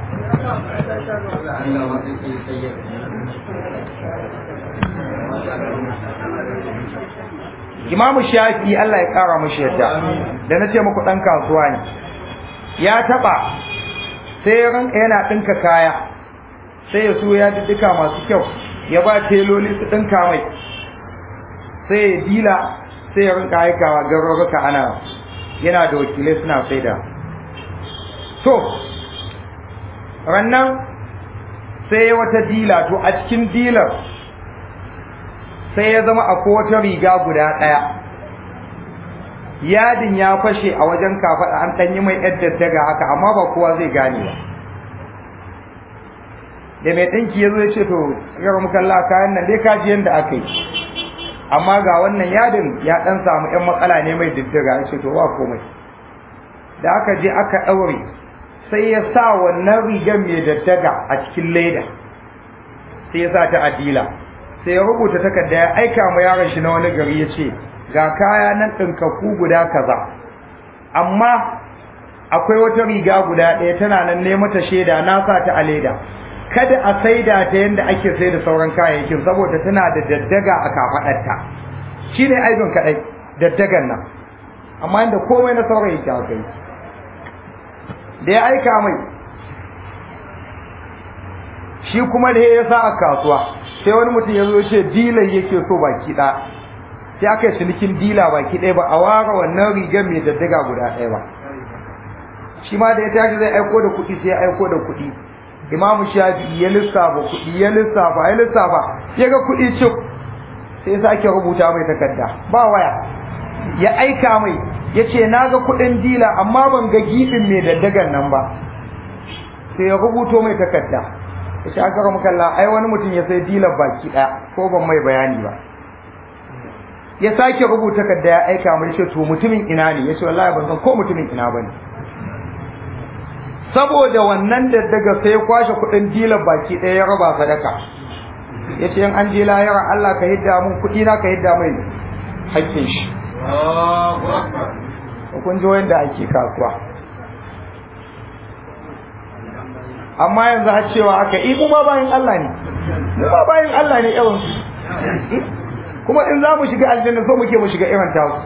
imamu shafi Allah ya kara mashi yadda da na ce muku ɗan kasuwa ne ya taɓa sai ranka yana ɗinka kaya sai ya so ya duka masu kyau ya ba teloli su ɗinka mai sai ya dila sai ya rinka aikawa garuruka ana yana da wakilai suna saida to rannan sai ya wata dila to a cikin dilar sai ya zama akwai wata riga guda ɗaya yadin ya fashe a wajen kafaɗa an ɗan yi mai yadda daga haka amma ba kowa zai gane ba da mai ɗinki ya zo ya ce to yar mukalla kayan nan dai ka ji yadda aka yi amma ga wannan yadin ya ɗan samu ‘yan matsala ne mai diddiga ya ce to ba komai da aka je aka ɗaure sai ya sa wannan rigar mai daddaga a cikin leda sai ya sa ta adila sai ya rubuta takarda ya aika ma yaron shi na wani gari ya ce ga kaya nan ɗinkaku guda kaza amma akwai wata riga guda ɗaya tana nan ne mata shaida na sa ta a leda kada a saida ta yadda ake sai da sauran kayayyakin saboda tana da daddaga a kafaɗarta shi ne aibin kaɗai daddagan nan amma inda komai na sauran yake aka yi da ya aika mai shi kuma da ya sa a kasuwa sai wani mutum ya zo ce dilan yake so baki ɗaya sai aka yi cinikin dila baki ɗaya ba a ware wannan rigar mai daddaga guda ɗaya ba shi ma da ya tashi zai aiko da kuɗi sai ya aiko da kuɗi imamu shafi ya lissafa kuɗi ya lissafa ya lissafa ya ga kuɗi cik sai ya sake rubuta mai takarda ba waya ya aika mai ya ce na ga kuɗin dila amma ban ga giɓin mai daddagan nan ba sai ya rubuto mai takarda ya ce aka ramu kalla ai wani mutum ya sai dilar baki ɗaya ko ban mai bayani ba ya sake rubuta takarda ya aika mai ce to mutumin ina ne ya ce wallahi ban san ko mutumin ina ba ne saboda wannan daddaga sai ya kwashe kuɗin dilar baki ɗaya ya raba sadaka ya ce in an je lahira Allah ka hidda mun kuɗi na ka hidda mai haƙƙin shi kun ji wanda ake kasuwa amma yanzu har cewa aka yi mu ma bayan Allah ne mu ma bayan Allah ne irin su kuma in za mu shiga aljanna so muke mu shiga irin tasu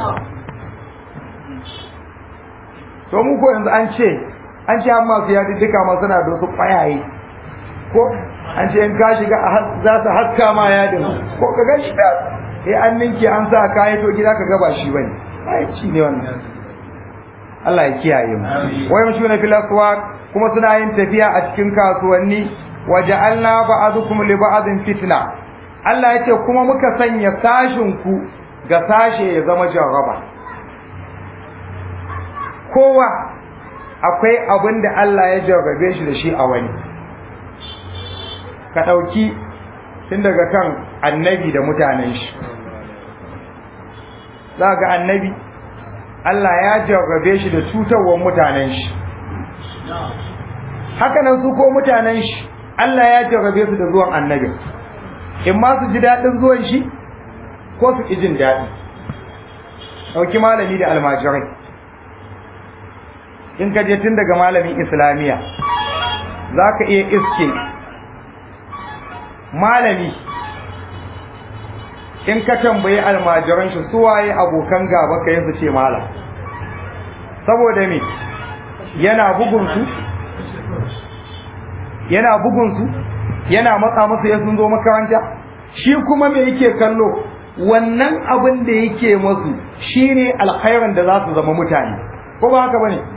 to mu ko yanzu an ce an ce amma su yaɗi duka ma suna da wasu ƙwayaye ko an ce in ka shiga za su haska ma yadin ko ka ga shi da eh an ninke an sa kayi to gida ka ga ba shi bane ai ci ne wannan Allah ya kiyaye mu wai mu shuna fil aswaq kuma suna yin tafiya a cikin kasuwanni waja'alna ba'dukum li ba'din fitna Allah ya ce kuma muka sanya sashin ku ga sashe ya zama jarraba kowa akwai abin da Allah ya jarrabe shi da shi a wani ka ɗauki tun daga kan annabi da mutanen shi za ga annabi Allah ya jarrabe shi da cutarwar mutanen shi hakanan su ko mutanen shi Allah ya jarrabe su da zuwan annabin in ma su ji daɗin zuwan shi ko su ƙi jin daɗi ɗauki malami da almajirai in ka je tun daga malamin islamiyya za ka iya iske malami in ka tambayi almajiran shi suwaye abokan gaba ka yin su ce malam saboda me yana bugunsu yana bugunsu yana matsa musu ya sun zo makaranta shi kuma me yake kallo wannan abin da yake masu shine alkhairin da za su zama mutane ko ba haka bane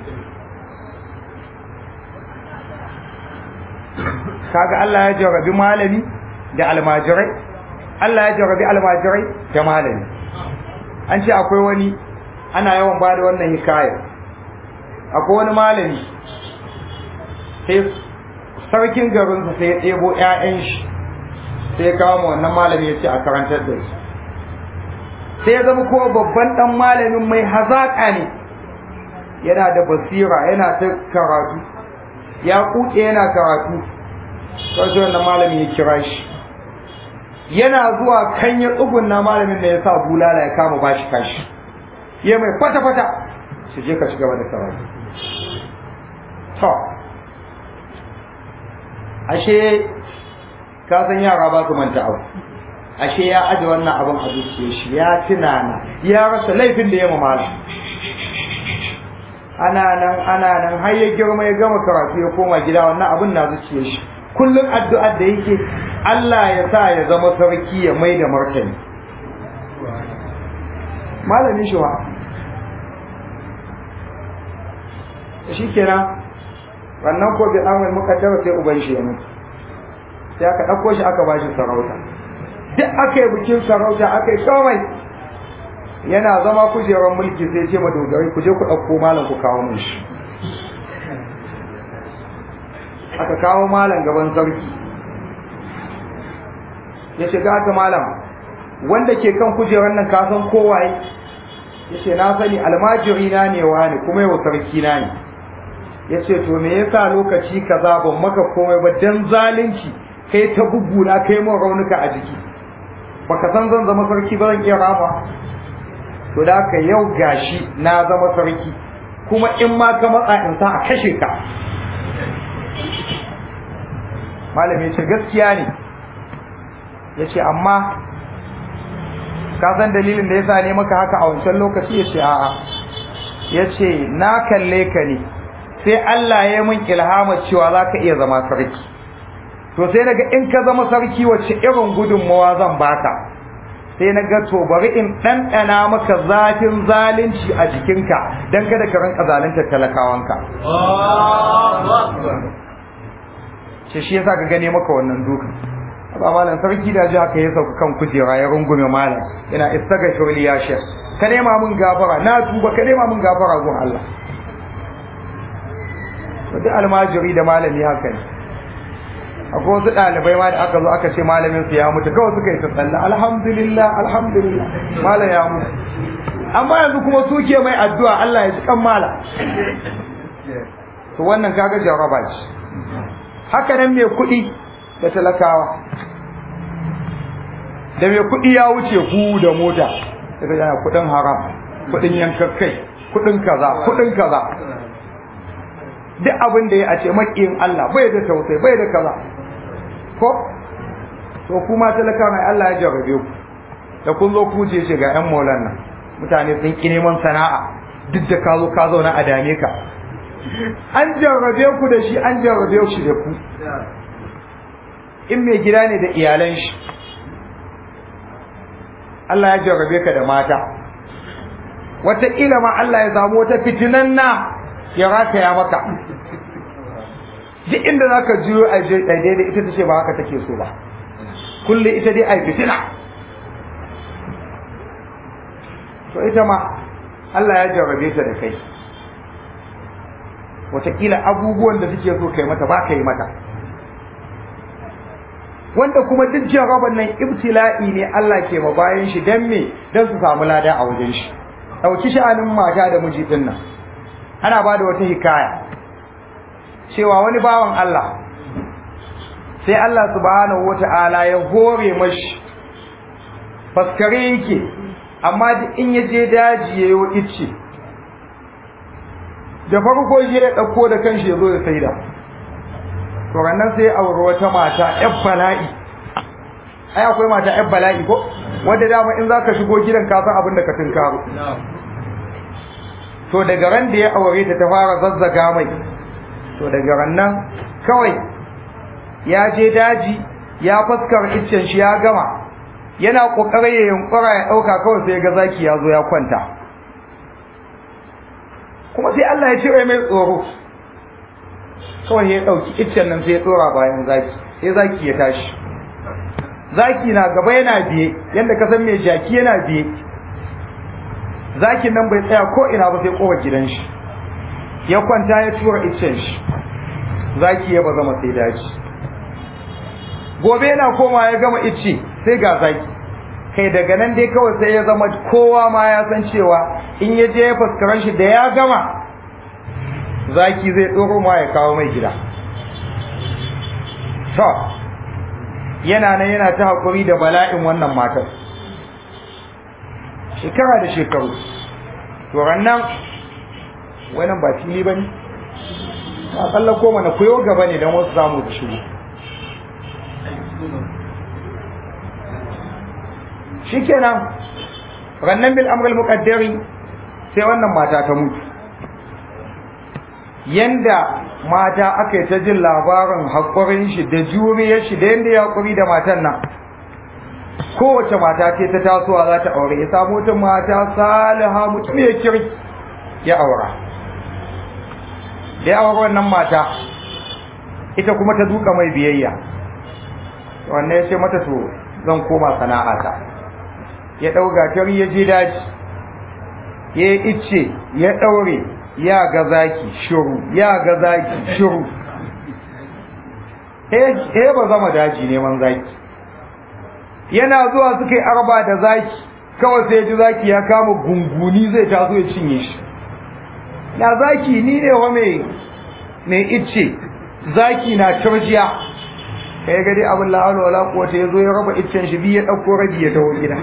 kaga Allah ya jarabi malami da almajirai Allah ya jarabi almajirai da malami an ce akwai wani ana yawan ba da wannan hikaya akwai wani malami sai sarkin garinsa sai ya ɗebo 'ya'yan shi sai ya kawo ma wannan malami ya ce a karantar da su sai ya zama kowa babban ɗan malamin mai hazaƙa ne yana da basira yana ta karatu ya kuke yana karatu sai wannan malamin ya kira shi yana zuwa kan ya tsugunna malamin da ya sa bulala ya kama bashi kashi ya mai fata fata shi je ka ci gaba da karatu to ashe ka san yara ba su manta abu ashe ya aje wannan abin a zuciyar shi ya tunana ya rasa laifin da ya mamala ana nan ana nan har ya girma ya gama karatu ya koma gida wannan abin na zuciyar shi kullum addu'ar da yake Allah ya sa ya zama sarki ya mai da martani malamin shi wa shi kenan wannan ko bi amal mukaddara sai uban shi ya mutu sai aka ɗauko shi aka bashi sarauta duk aka yi bikin sarauta aka yi komai yana zama kujerar mulki sai ce madogarai ku je ku ɗauko malam ku kawo mun shi aka kawo malam gaban sarki ya shiga ta malam wanda ke kan kujerar nan kasan kowaye ya ce na sani almajiri na ne wani kuma yau sarki na ne ya ce to me yasa lokaci kaza ban maka komai ba dan zalunci kai ta bubbuna kai mun raunuka a jiki baka san zan zama sarki ba zan iya rama to da ka yau gashi na zama sarki kuma in ma ka matsa in sa a kashe ka malami ce gaskiya ne ya ce amma ka san dalilin da ya sa ne maka haka a wancan lokaci ya ce a'a ya ce na kalle ka ne sai Allah ya min ilhama cewa za ka iya zama sarki to sai naga in ka zama sarki wacce irin gudunmawa zan baka sai na ga to bari in ɗanɗana maka zafin zalunci a jikinka don kada ka rinka zaluntar talakawanka ce shi yasa ka gane maka wannan dukan ba malam sarki da ji haka ya sauka kan kujera ya rungume malam ina istaghfir li ya shekh ka nema mun gafara na tuba ka nema mun gafara gun Allah to duk almajiri da malami haka ne akwai wasu ɗalibai ma da aka zo aka ce malamin su ya mutu kawai suka yi ta tsalla alhamdulillah alhamdulillah malam ya mutu amma yanzu kuma suke mai addu'a Allah ya ji kan mala to wannan kaga jaraba ce haka nan mai kuɗi da talakawa da mai kuɗi ya wuce ku da mota daga yana kuɗin haram kuɗin yankakkai kuɗin kaza kuɗin kaza duk abin da ya a ce maƙiyin Allah bai da tausayi bai da kaza ko to kuma talaka mai Allah ya jarrabe ku da kun zo ku ce ce ga ƴan maulan nan mutane sun ki neman sana'a duk da ka zo ka zauna a dame ka an jarrabe ku da shi an jarrabe shi da ku in mai gida ne da iyalan shi Allah ya jarrabe ka da mata wataƙila ma Allah ya samu wata fitinan na ya rataya maka duk inda za ka juyo a daidai ita ta ce ba haka take so ba kulle ita dai a fitina to ita ma Allah ya jarrabe ta da kai wataƙila abubuwan da suke so kai mata ba ka yi mata wanda kuma duk jarraban nan ibtila'i ne Allah ke ma bayan shi dan me dan su samu lada a wajen shi dauki sha'anin mata da miji din nan ana ba da wata hikaya cewa wani bawan Allah sai Allah subhanahu wata'ala ya hore mashi faskare yake amma duk in ya je daji ya yi icce da farko shi ya ɗauko da kanshi ya zo ya saida to rannan sai aure wata mata ƴan bala'i ai akwai mata ƴan bala'i ko wanda dama in zaka shigo gidan ka san abin da ka tunkaro to daga ran da ya aure ta ta fara zazzaga mai to daga rannan kawai ya je daji ya fuskar iccen shi ya gama yana kokarin ya yunkura ya dauka kawai sai ga zaki ya zo ya kwanta kuma sai Allah ya cire mai tsoro kawai ya dauki iccen nan sai ya tsora bayan zaki sai zaki ya tashi zaki na gaba yana biye yanda ka san mai jaki yana biye zakin nan bai tsaya ko ina ba sai kowa gidan shi ya kwanta ya tura iccen shi zaki ya ba zama sai daji gobe yana koma ya gama icce sai ga zaki kai daga nan dai kawai sai ya zama kowa ma ya san cewa in ya je ya fuskaran shi da ya gama zaki zai tsoro ma ya kawo mai gida to yana nan yana ta haƙuri da bala'in wannan matar shekara da shekaru to rannan wannan ba fili ba ne a tsallako mana koyo gaba ne don wasu samu da shigo shikenan rannan bil amral muqaddari sai wannan mata ta mutu yanda mata aka yi ta jin labarin haƙurin shi da juriyar shi da yanda ya haƙuri da matan nan kowace mata ce ta tasowa za ta aure ya samu wata mata saliha mutum ya kiri ya aura da ya aure wannan mata ita kuma ta duka mai biyayya wannan ya ce mata to zan koma sana'ata ya ɗauga tari ya je daji ya yi icce ya ɗaure ya ga zaki shiru ya ga zaki shiru he ba zama daji neman zaki yana zuwa suka yi arba da zaki kawai sai ji zaki ya kama gunguni zai taso ya cinye shi na zaki ni ne wa mai mai icce zaki na turjiya kai ga dai abin la'ala wala quwata yazo ya raba iccen shi biyu ya dauko rabi ya tawo gida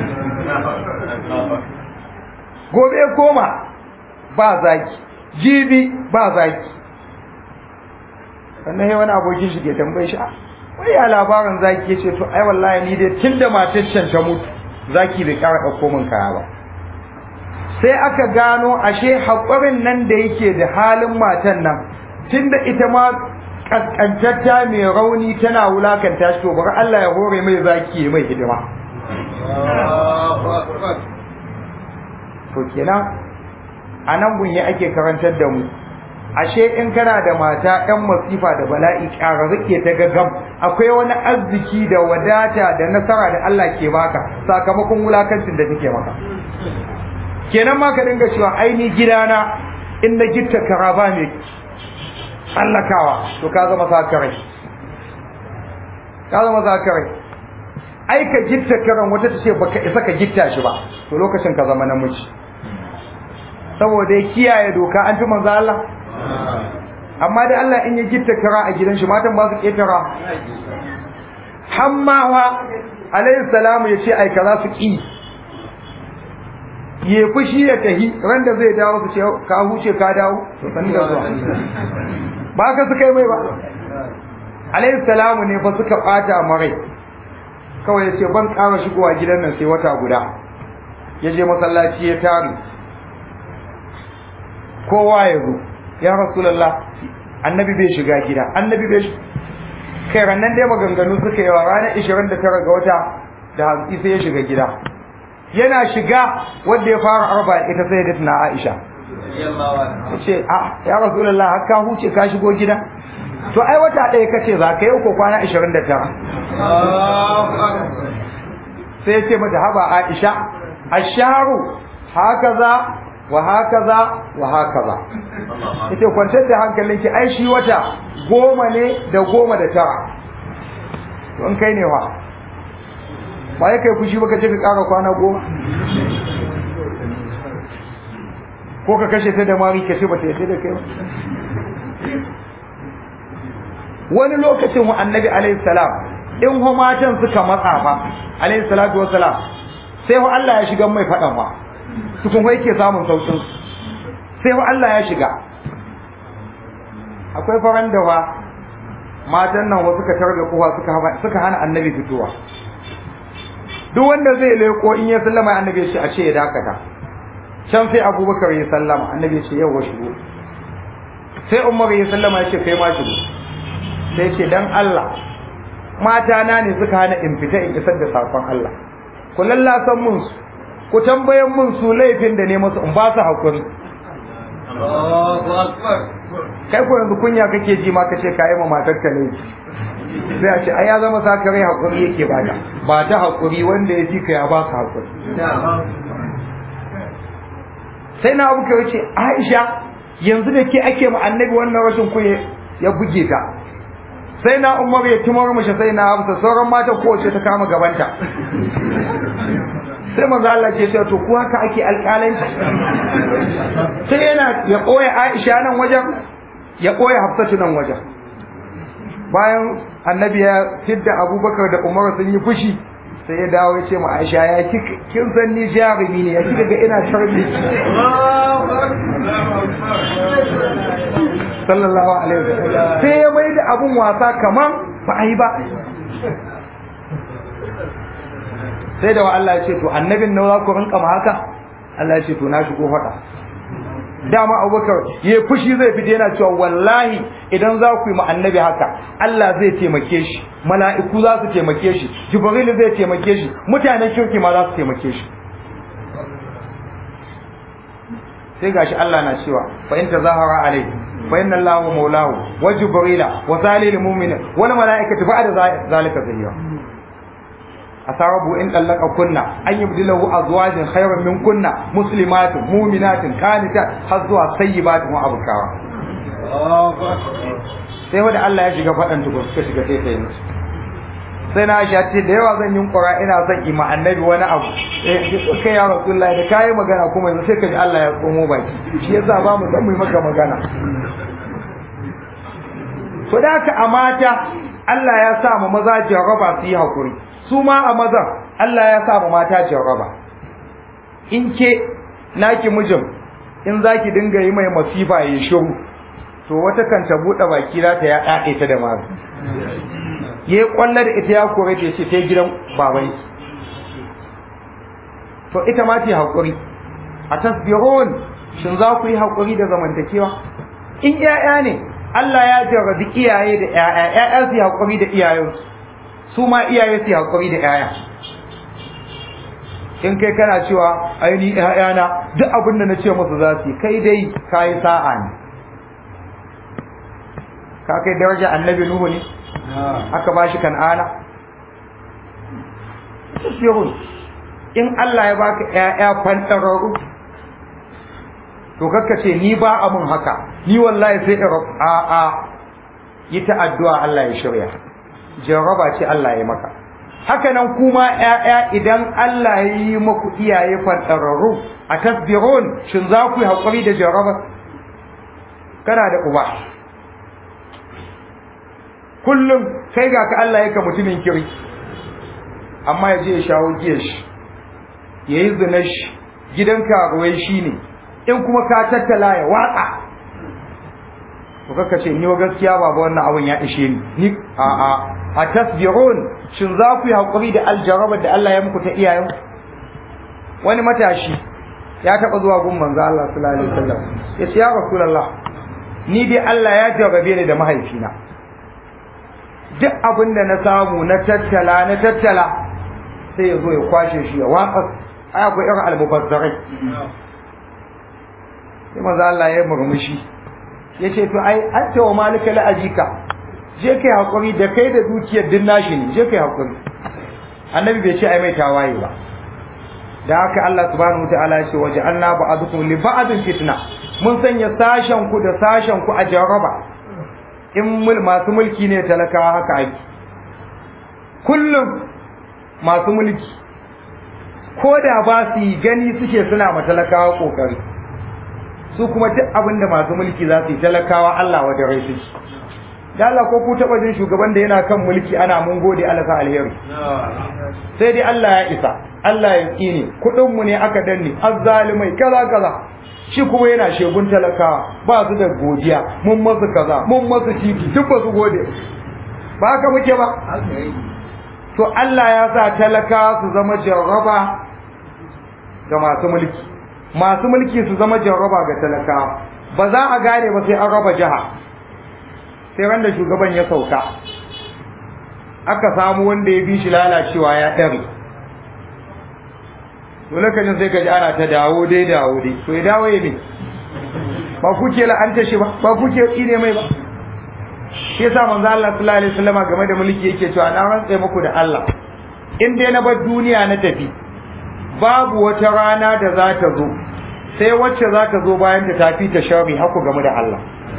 gobe ya koma ba zaki jibi ba zaki sannan sai wani abokin shi ke tambaye shi wai ya labarin zaki ya ce to ai wallahi ni dai tunda matar can ta mutu zaki bai kara ɗauko min kaya ba sai aka gano ashe haƙurin nan da yake da halin matan nan tunda ita ma kaskantatta mai rauni tana wulakanta shi to bari Allah ya hore mai zaki mai hidima to kenan a nan gunye ake karantar da mu ashe in kana da mata ɗan masifa da bala'i ƙara rike ta gagam akwai wani arziki da wadata da nasara da Allah ke baka sakamakon wulakancin da take maka kenan ma ka dinga cewa aini gidana in na gitta karaba ne tsallakawa to ka zama sakarai ka zama sakarai ai ka gitta karan wata ta ce baka isa ka gitta shi ba to lokacin ka zama namiji saboda ya kiyaye doka an fi manzo Allah amma da Allah in ya gitta kara a gidan shi matan ba su ketara hammawa alayhi salamu ya ce ai kaza su ki ya fushi ya tahi ran da zai dawo su ce ka huce ka dawo to san da zuwa ba ka su kai mai ba alayhi salamu ne fa suka bata marai kawai ya ce ban ƙara shigowa gidan nan sai wata guda ya je masallaci ya taru kowa ya zo ya rasulullah annabi bai shiga gida annabi bai kai rannan dai maganganu suka yi wa ranar 29 ga wata da hantsi sai ya shiga gida yana shiga wanda ya fara arba ita sai da tuna Aisha ya ce a ya rasulullah har ka huce ka shigo gida to ai wata ɗaya kace za ka yi ko kwana 29 sai ya ce mata haba Aisha asharu hakaza wa hakaza wa hakaza ita kwantar da hankalinki ai shi wata goma ne da goma da tara don kai ne wa ba ya kai fushi baka je ka ƙara kwana goma ko ka kashe ta da mari ka ce ba ta yace da kai ba wani lokacin wa annabi alaihi salam in ho matan suka matsa fa alaihi salatu wassalam sai ho Allah ya shiga mai fadan ba tukun wai ke samun saukin sai ho Allah ya shiga akwai faran da wa matan nan wasu ka tarda kowa suka suka hana annabi fitowa duk wanda zai leko in ya sallama annabi ya ce a ce ya dakata can sai abubakar ya sallama annabi ya ce yawa shigo sai umar ya sallama ya ce kai ma shigo sai ce dan Allah mata na ne suka hana in fita in isar da sakon Allah ku lallasan mun su ku tambayan mun su laifin da ne musu in ba su hakuri kai ko yanzu kunya kake ji ma kace ka yi ma matar ka laifi sai a ce ai ya zama saka rai hakuri yake bata ba ta hakuri wanda ya fi ka ya ba ka hakuri sai na abu ka ce Aisha yanzu da ke ake ma annabi wannan rashin kunya ya buge ta sai na umar ya tumar mashi sai na hamsa sauran mata kowace ta kama gabanta sai manzo Allah ce sai to ku haka ake alƙalanci sai yana ya koya Aisha nan wajen ya koya Hafsatu nan wajen bayan annabi ya fidda Abubakar da Umar sun yi fushi sai ya dawo ya ce ma Aisha ya kin san ni jarumi ne ya kika ga ina sharbi sallallahu alaihi wasallam sai ya mai da abun wasa kaman ba a yi ba sai da wa Allah ya ce to annabin nan za ku rinka ma haka Allah ya ce to na shigo faɗa dama abubakar ya fushi zai fita yana cewa wallahi idan za ku yi ma annabi haka Allah zai taimake shi mala'iku za su taimake shi jibril zai taimake shi mutanen kirki ma za su taimake shi sai gashi Allah na cewa fa in tazahara alai fa inna Allahu maulahu wa jibrila wa salil mu'minin wal mala'ikatu ba'da zalika zahira asarabu in dallaka kunna an yubdilahu azwajin khayran min kunna muslimatin mu'minatin qanitat har zuwa sayyibatin wa abkara sai wanda Allah ya shiga faɗan tukun suka shiga sai sai musu sai na aisha ce da yawa zan yi ƙura ina son ima annabi wani abu eh kai ya rasulullahi da kayi magana kuma yanzu sai ka ji Allah ya tsomo baki shi yasa ba mu san mu yi maka magana to da haka a mata Allah ya sa mu maza jarraba su yi hakuri su ma a maza Allah ya sa mu mata jarraba in ke naki mijin in zaki dinga yi mai masifa ya shiru to wata kan ta buɗe baki za ta ya ɗaɗe ta da mazu ya yi kwallo da ita ya kore ta ce ta gidan baban to ita ma ce haƙuri a tasbihun shin za ku yi haƙuri da zamantakewa in ƴaƴa ne Allah ya jarrabi iyaye da ƴaƴa ƴaƴa su yi haƙuri da iyayensu su ma iyaye su yi haƙuri da ƴaƴa in kai kana cewa aini ƴaƴana duk abin da na ce musu za su yi kai dai ka yi sa'a ne ka kai daraja annabi nuhu ne aka ba shi kan'ana tasbihun in Allah ya baka ƴaƴa fantararru to kakka ce ni ba a mun haka ni wallahi sai in a a yi ta addu'a Allah ya shirya jarraba ce Allah ya maka haka nan kuma ƴaƴa idan Allah ya yi maku iyaye fantararru a tasbihun shin za ku yi haƙuri da jarraba kana da uba kullum sai ga ka Allah yaka mutumin kiri amma ya je ya shawo giyar shi ya yi zinar shi gidan karuwai shi ne in kuma ka tattala ya watsa to kaka ce ni wa gaskiya baba wannan abun ya ishe ni ni a a a tasbirun shin za ku yi hakuri da aljarabar da Allah ya muku ta iyayen wani matashi ya taba zuwa gun manzo Allah sallallahu alaihi wasallam ya ce ya rasulullah ni dai Allah ya jarrabe ni da mahaifina duk abin da na samu na tattala na tattala sai ya zo ya kwashe shi ya watsa ai akwai irin almubazzarai sai maza Allah ya murmushi ya ce to ai an ce wa malika la'ajika je kai hakuri da kai da dukiyar din nashi ne je kai hakuri annabi bai ce ai mai tawaye ba da haka Allah subhanahu wataala ya ce waje Allah ba'adukum li ba'adin fitna mun sanya sashen ku da sashen ku a jaraba in masu mulki ne talakawa haka ake kullum masu mulki ko da ba su yi gani suke suna ma talakawa kokari su kuma duk abin da masu mulki za su yi talakawa Allah wa da rai suke da Allah ko ku taba jin shugaban da yana kan mulki ana mun gode Allah sa alheri sai dai Allah ya isa Allah ya tsine kudin mu ne aka danne azzalimai kaza kaza shi kuma yana shegun talakawa ba su da godiya mun masu kaza mun masu titi duk ba su gode ba haka muke ba to Allah ya sa talakawa su zama jarraba ga masu mulki masu mulki su zama jarraba ga talakawa ba za a gane ba sai an raba jiha sai wanda shugaban ya sauka aka samu wanda ya bi shi lalacewa ya ɗari to lokacin sai ka ji ana ta dawo dai dawo dai to ya dawo ya ne ba kuke la'anta shi ba ba kuke tsine mai ba shi yasa manzo Allah sallallahu alaihi wasallam game da mulki yake cewa na rantsa muku da Allah in dai na bar duniya na tafi babu wata rana da za ta zo sai wacce za ta zo bayan ta tafi ta sharri haku game da Allah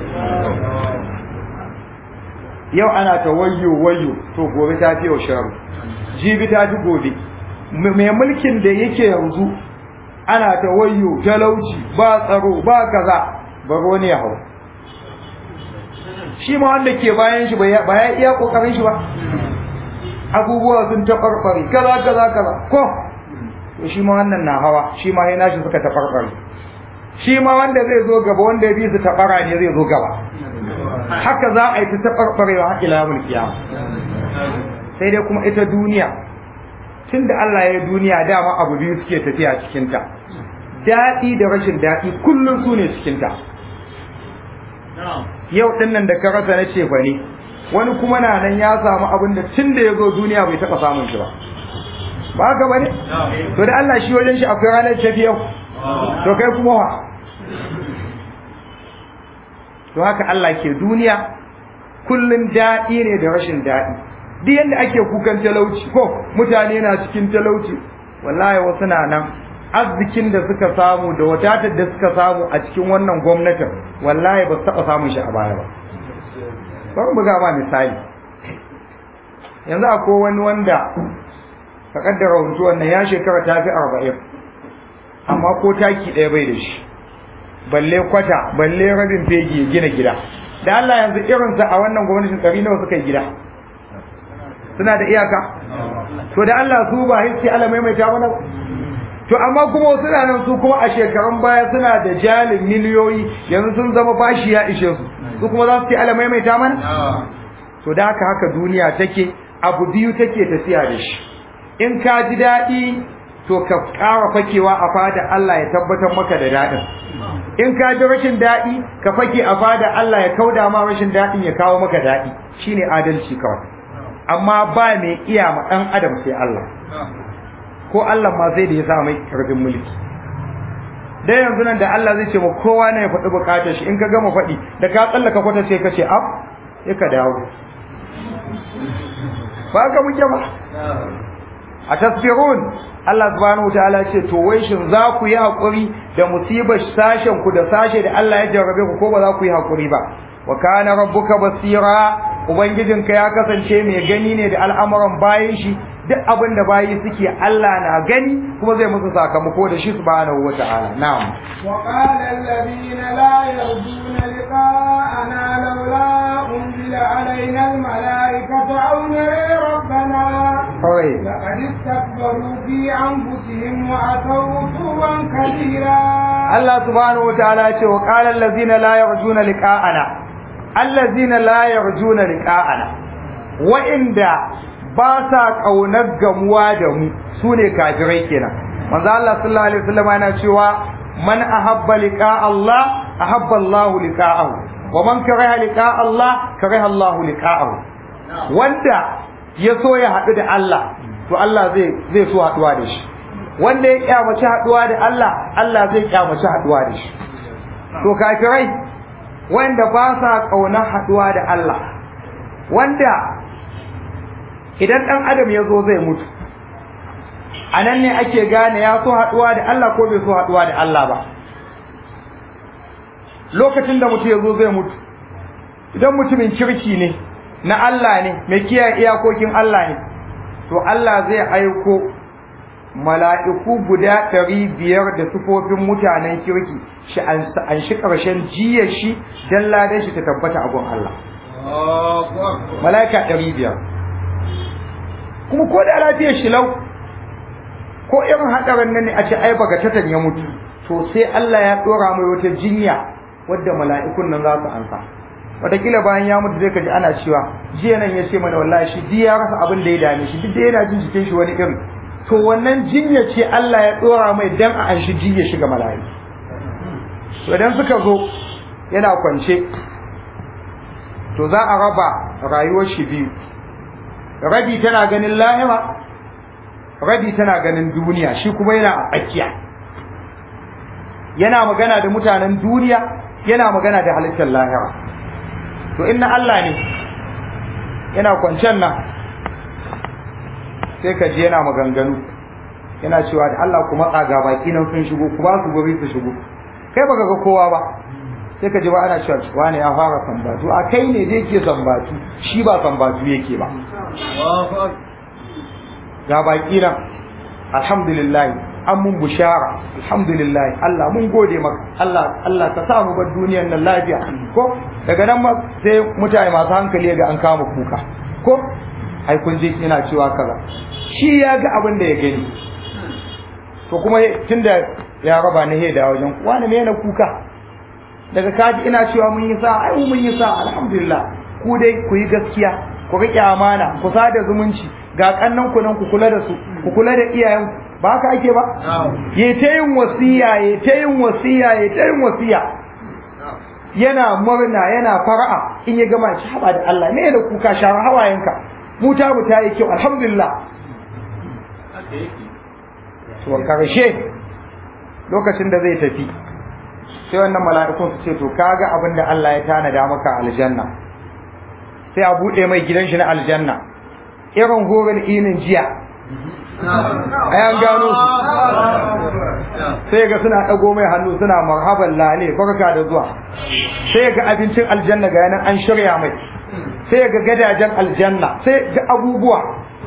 yau ana ta wayyo wayyo to gobe ta fi yau sharri jibi ta fi gobe mai mulkin da yake yanzu ana ta wayyo talauci ba tsaro ba kaza baro ne ya hau shi ma wanda ke bayan shi ba ya iya kokarin shi ba abubuwa sun taɓarɓare kaza kaza kaza ko to shi ma wannan na hawa shi ma yana shi suka taɓarɓare shi ma wanda zai zo gaba wanda ya bi su taɓara ne zai zo gaba haka za a yi ta taɓarɓarewa har ila yawmul qiyama sai dai kuma ita duniya tunda Allah ya duniya dama abu biyu suke tafiya cikin ta daɗi da rashin daɗi kullum su ne cikin ta yau ɗin nan da ka rasa na ce fa ne wani kuma na nan ya samu abin da tun da ya zo duniya bai taɓa samun shi ba ba haka ba ne to da Allah shi wajen shi akwai ranar tafi yau to kai kuma wa to haka Allah ke duniya kullum daɗi ne da rashin daɗi duk yadda ake kukan talauci ko mutane na cikin talauci wallahi wasu na nan arzikin da suka samu da wadatar da suka samu a cikin wannan gwamnatin wallahi ba su taɓa samun shi a baya ba bari buga ma misali yanzu akwai wani wanda ka kaddara huntu wannan ya shekara ta fi arba'in amma ko taki ɗaya bai da shi balle kwata balle rabin fegi ya gina gida da Allah yanzu irinsa a wannan gwamnatin ɗari nawa suka yi gida suna da iyaka to da Allah su ba hiski Allah maimaita mana to amma kuma suna nan su kuma a shekarun baya suna da jalin miliyoyi yanzu sun zama bashi ya ishe su su kuma za su ce Allah maimaita mana to da haka haka duniya take abu biyu take tafiya da shi in ka ji daɗi to ka ƙara fakewa a fada Allah ya tabbatar maka da daɗin in ka ji rashin daɗi ka fake a fada Allah ya kauda ma rashin daɗin ya kawo maka daɗi shine adalci kawai amma ba mai iya ma ɗan adam sai Allah ko Allah ma zai da ya sa mai karfin mulki dai yanzu nan da Allah zai ce ma kowa ne ya faɗi bukatar shi in ka gama faɗi da ka tsallaka kwata sai ka ce ab ya ka dawo ba ka muke ba a tasbirun Allah subhanahu wataala ce to wai shin za ku yi hakuri da musibar sashen ku da sashe da Allah ya jarrabe ku ko ba za ku yi hakuri ba wa kana rabbuka basira ubangijinka ya kasance mai gani ne da al'amuran bayan shi duk abin da bayi suke Allah na gani kuma zai musu sakamako da shi subhanahu wataala na'am wa qala alladhina la yarjuna liqa'ana lawla unzila alaina almalaikatu aw nara rabbana kawai لقد استكبروا في أنفسهم وأتوا عتوا كبيرا Allah subhanahu wataala ya ce wa qala allazina la yarjuna liqa'ana allazina la yarjuna liqa'ana wa'inda ba sa kaunar gamuwa da mu sune kafirai kenan manzo Allah sallallahu alaihi wasallam yana cewa man ahabba liqa'a Allah ahabba Allah liqa'ahu wa man kariha liqa'a Allah kariha Allah liqa'ahu wanda ya so ya haɗu da Allah to Allah zai zai so haɗuwa da shi wanda ya kyamaci haɗuwa da Allah Allah zai kyamaci haɗuwa da shi to kafirai wanda ba sa ƙaunar haɗuwa da Allah wanda idan ɗan adam ya zo zai mutu a nan ne ake gane ya so haɗuwa da Allah ko bai so haɗuwa da Allah ba lokacin da mutum ya zo zai mutu idan mutumin kirki ne na Allah ne mai kiyaye iyakokin Allah ne to Allah zai aiko mala'iku guda ɗari biyar da sufofin mutanen kirki shi an shi ƙarshen jiyar shi don ladan shi ta tabbata a gun Allah mala'ika ɗari biyar kuma ko da lafiyar shi lau ko irin haɗarin nan ne a ce ai baka tatan ya mutu to sai Allah ya ɗora mai wata jinya wadda mala'ikun nan za su ansa wataƙila bayan ya mutu zai kaji ana cewa jiya nan ya ce mana wallahi shi ji ya rasa abin da ya dame shi duk da yana jin jikin shi wani irin to wannan jinya ce Allah ya ɗora mai dan a an shi jinya shi ga mala'iku to idan suka zo yana kwance to za a raba rayuwar shi biyu rabi tana ganin lahira rabi tana ganin duniya shi kuma yana a tsakiya yana magana da mutanen duniya yana magana da halittar lahira to inna Allah ne yana kwancen nan sai ka ji yana maganganu yana cewa da Allah kuma tsaga baki nan sun shigo ku ba su gobe su shigo kai baka ga kowa ba sai ka ji ba ana cewa wani ya fara sambatu a kai ne da yake sambatu shi ba sambatu yake ba ga baki nan alhamdulillah an mun bushara alhamdulillah Allah mun gode maka Allah Allah ka sa mu bar duniyar nan lafiya ko daga nan ma sai mutane masu hankali ga an kama kuka ko ai kun je ina cewa kaza shi ya ga abin da ya gani to kuma tunda ya raba ni he da wajen wani me na kuka daga kaji ina cewa mun yi sa ai mun yi sa alhamdulillah ku dai ku yi gaskiya ku riƙe amana ku sada zumunci ga kannan ku nan ku kula da su ku kula da iyayen ba haka ake ba ya ta yin wasiya ya ta yin wasiya ya ta yin wasiya yana murna yana fara'a in ya gama shi haba da Allah ne da kuka shara hawayenka mu ta mu ta yi kyau alhamdulillah to karshe lokacin da zai tafi sai wannan mala'ikun su ce to kaga abin da Allah ya tanada maka aljanna sai a bude mai gidan shi na aljanna irin horon inin jiya ayan gano su sai ga suna dago mai hannu suna marhaban lale barka da zuwa sai ga abincin aljanna ga yanan an shirya mai sai ga gadajen aljanna sai ga abubuwa